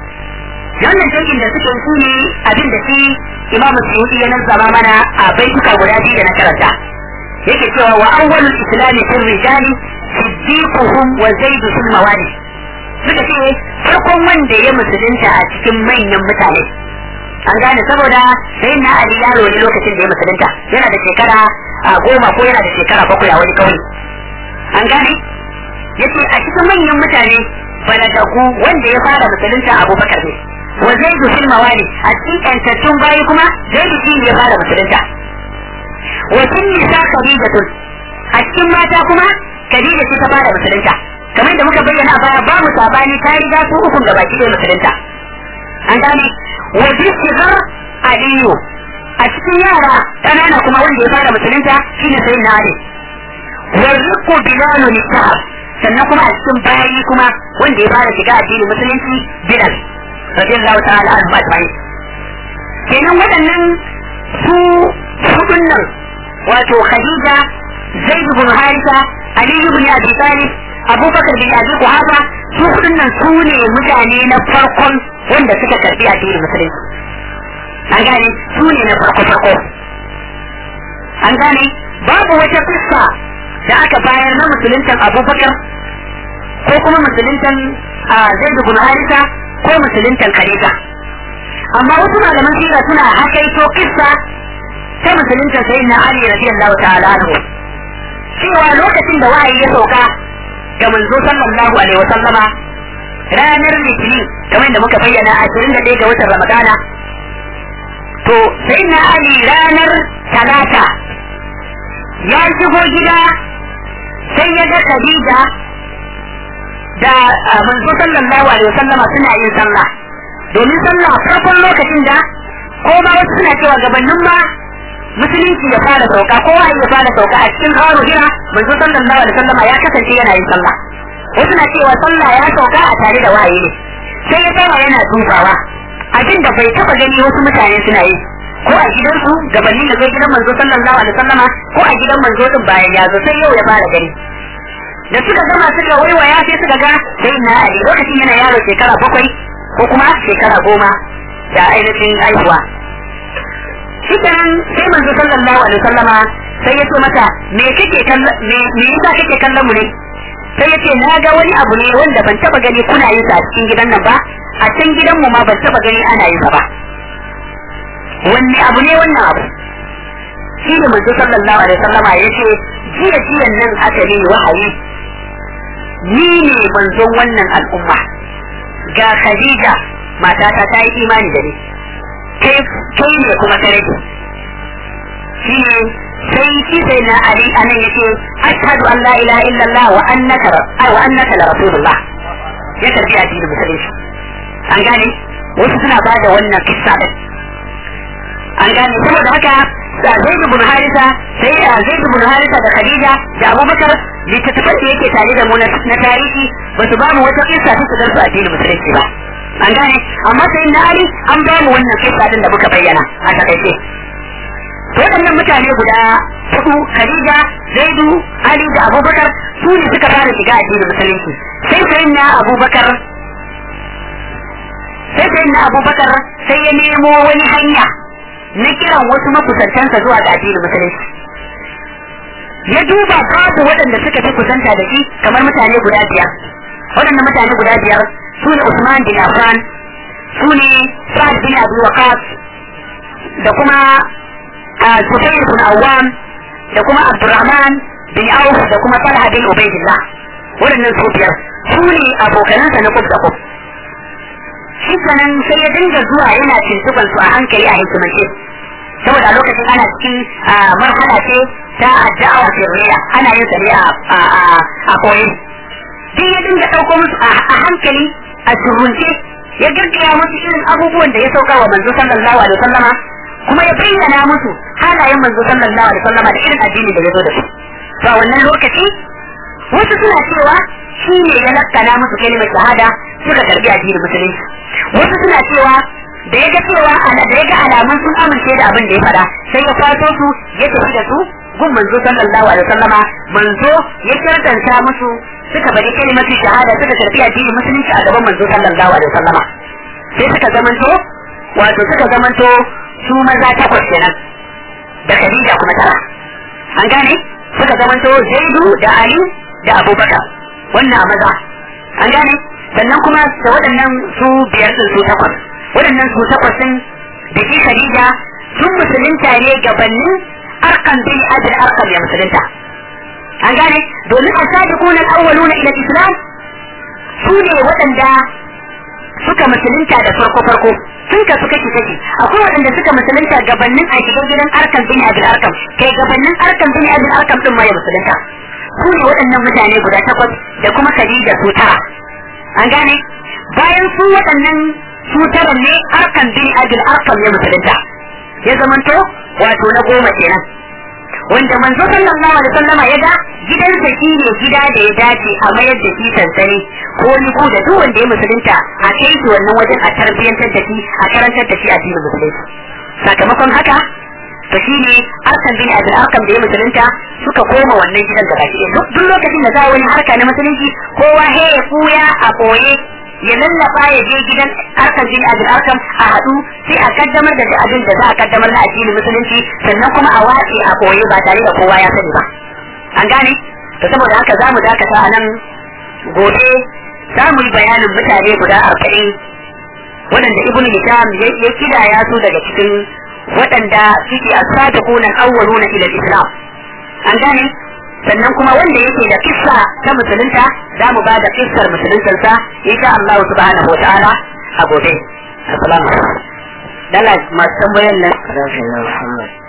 wannan jam'in da suka yi su ne abin da shi imamu suyuti ya nazzama mana a baituka guda biyu da na karanta yake cewa wa awwalul islami fil rijali siddiquhum wa zaidu fil mawali suka ce farkon wanda ya musulunta a cikin manyan mutane an gane saboda sai na ali yaro ne lokacin da ya musulunta yana da shekara a goma ko yana da shekara bakwai a wani kauye an gane yace a cikin manyan mutane balagagu wanda ya fara musulunta abubakar ne wa zaidu fil mawali a cikin kantattun bayi kuma zaidu shi ne ya fara musulunta wa tun nisa khadidatun a cikin mata kuma khadija ce ta fara musulunta kamar da muka bayyana a baya babu sabani ta riga su ukun gaba ki musulunta an gane wa bisigar aliyu a cikin yara ƙanana kuma wanda ya fara musulunta shine sai na ali wa rizqu bilalu nisab sannan kuma a cikin bayi kuma wanda ya fara shiga addinin musulunci bilal radiyallahu ta'ala anhu ajma'in kenan waɗannan su hudun nan wato khadija zaid ibn harisa ali ibn abi talib abubakar bin abi kuhafa su hudun nan su ne mutane na farkon wanda suka karbi addinin musulunci an gane su ne na farko farko an gane babu wata fuska da aka bayar na musuluntan abubakar ko kuma musuluntan zaid ibn harisa ko musuluntan khadija amma wasu malaman sira suna hakaito kissa ta musulunta sai na Ali radiyallahu ta'ala anhu cewa lokacin da wahayi ya sauka ga manzo sallallahu alaihi wa sallama ranar litinin kamar da muka bayyana a 21 ga watan ramadana to sai na Ali ranar talata ya shigo gida sai ya ga Khadija da manzo sallallahu alaihi wa sallama suna yin sallah domin sallah farkon lokacin da ko ma wasu suna cewa gabanin ma musulunci ya fara sauka ko wahayi ya fara sauka a cikin haru hira manzo sallallahu alaihi wasallam ya kasance yana yin sallah wasu na cewa sallah ya sauka a tare da wahayi ne sai ya tsaya yana dubawa abin da bai taba gani wasu mutane suna yi ko a gidansu gabanin da zai gidan manzo sallallahu alaihi wasallam ko a gidan manzo din bayan ya zo sai yau ya fara gani da suka gama suka waiwaya sai suka ga sai na ali lokacin yana yaro shekara bakwai ko kuma shekara goma da ainihin haihuwa shi kenan sai manzo sallallahu alaihi wasallama sai ya ce mata me kake kallon me me yasa kake kallon mu ne sai ya ce na ga wani abu ne wanda ban taba gani kuna yin sa a cikin gidan nan ba a can gidan mu ma ban taba gani ana yin sa ba wanne abu ne wannan abu shi ne manzo sallallahu alaihi wasallama ya ce jiya jiyan nan aka ne wahayi ni ne manzon wannan al'umma ga Khadija matata ta yi imani da ni kai kai ne kuma ka rage shi ne sai shi sai na Ali anan yace ashhadu an la ilaha illallah wa annaka wa annaka la rasulullah ya tafi addinin musulunci an gane wasu suna ba da wannan kissa din an gane saboda haka Zaid ibn Harisa sai Zaid ibn Harisa da Khadija da Abubakar littattafan da yake tare da mu na tarihi ba su ba mu wata kissa ta su darsu addinin musulunci ba an gane amma sai na Ali an ba mu wannan kissa din da muka bayyana a takaice waɗannan mutane guda hudu Khadija Zaidu Ali da Abubakar su ne suka fara shiga addinin musulunci sai sai na Abubakar sai sai na Abubakar sai ya nemo wani hanya na kiran wasu makusantansa zuwa ga addinin musulunci ya duba babu waɗanda suka fi kusanta da shi kamar mutane guda biyar waɗannan mutane guda biyar su ne Usman bin Affan su ne Sa'ad bin Abi Waqqas da kuma Sufyan bin Awwam da kuma Abdurrahman bin Auf da kuma Talha bin Ubaydillah waɗannan su biyar su ne abokanansa na kuf da kuf shi sanan sai ya dinga zuwa yana tuntuban su a hankali a hikimance saboda a lokacin ana cikin marhala ce ta addu'a sirriya ana yin sa ne a koyi sai ya dinga ɗauko musu a hankali a surunce ya gaggaya musu irin abubuwan da ya sauka wa manzo sallallahu alaihi wasallama kuma ya bayyana musu halayen manzo sallallahu alaihi wasallama da irin addini da ya zo da su to a wannan lokaci wasu suna cewa shi ne ya lakkana musu kalimar shahada suka karbi addinin musulunci wasu suna cewa da ya ga cewa da ya ga alamun sun amince da abin da ya fada sai ya kwato su ya tafi da su gun manzo sallallahu alaihi wasallama manzo ya shartanta musu suka bari kalimatu shahada suka karbi addinin musulunci a gaban manzo sallallahu alaihi wasallama sai suka zamanto wato suka zamanto su maza takwas kenan da Khadija kuma tara an gane suka zamanto Zaidu da Ali da Abubakar wannan a maza an gane sannan kuma da waɗannan su biyar din su takwas waɗannan su takwas din da shi Khadija sun musulunta ne gabanin arkan bin Abdul Arqam ya musulunta an gane domin a sabiquna al-awwaluna ila al-islam su ne waɗanda suka musulunta da farko farko sun kasu kashi kashi akwai waɗanda suka musulunta gabanin a shigar gidan arkan bin Abdul Arqam kai gabanin arkan bin Abdul Arqam din ma ya musulunta su ne waɗannan mutane guda takwas da kuma Khadija su tara an gane bayan su waɗannan su tara ne arkan bin Abdul Arqam ya musulunta ya zamanto wato na goma kenan wanda manzo sallallahu alaihi wasallam ya ga gidansa shi ne gida da ya dace a mayar da shi sansani ko ni ko da duk wanda ya musulunta a kai shi wannan wajen a tarbiyyantar da shi a karantar da shi a cikin musulunci sakamakon haka to shi ne arkan bin abin arkan da ya musulunta suka koma wannan gidan da baki duk lokacin da za a wani harka na musulunci kowa he ya fuya a boye ya lallaba ya je gidan arkan bin abin arkan a haɗu sai a kaddamar da abin da za a kaddamar na addinin musulunci sannan kuma a watse a koye ba tare da kowa ya sani ba an gane to saboda haka za mu dakata a nan gobe za mu yi bayanin mutane guda arba'in waɗanda ibnu hisham ya kidaya su daga cikin waɗanda suke as-sabiquna al-awwaluna ila al-islam an gane sannan kuma wanda yake da kissa ta musulunta za mu ba da kissar musuluntarsa insha Allah subhanahu wa ta'ala a gobe assalamu alaikum dala masu tambayan nan Muhammad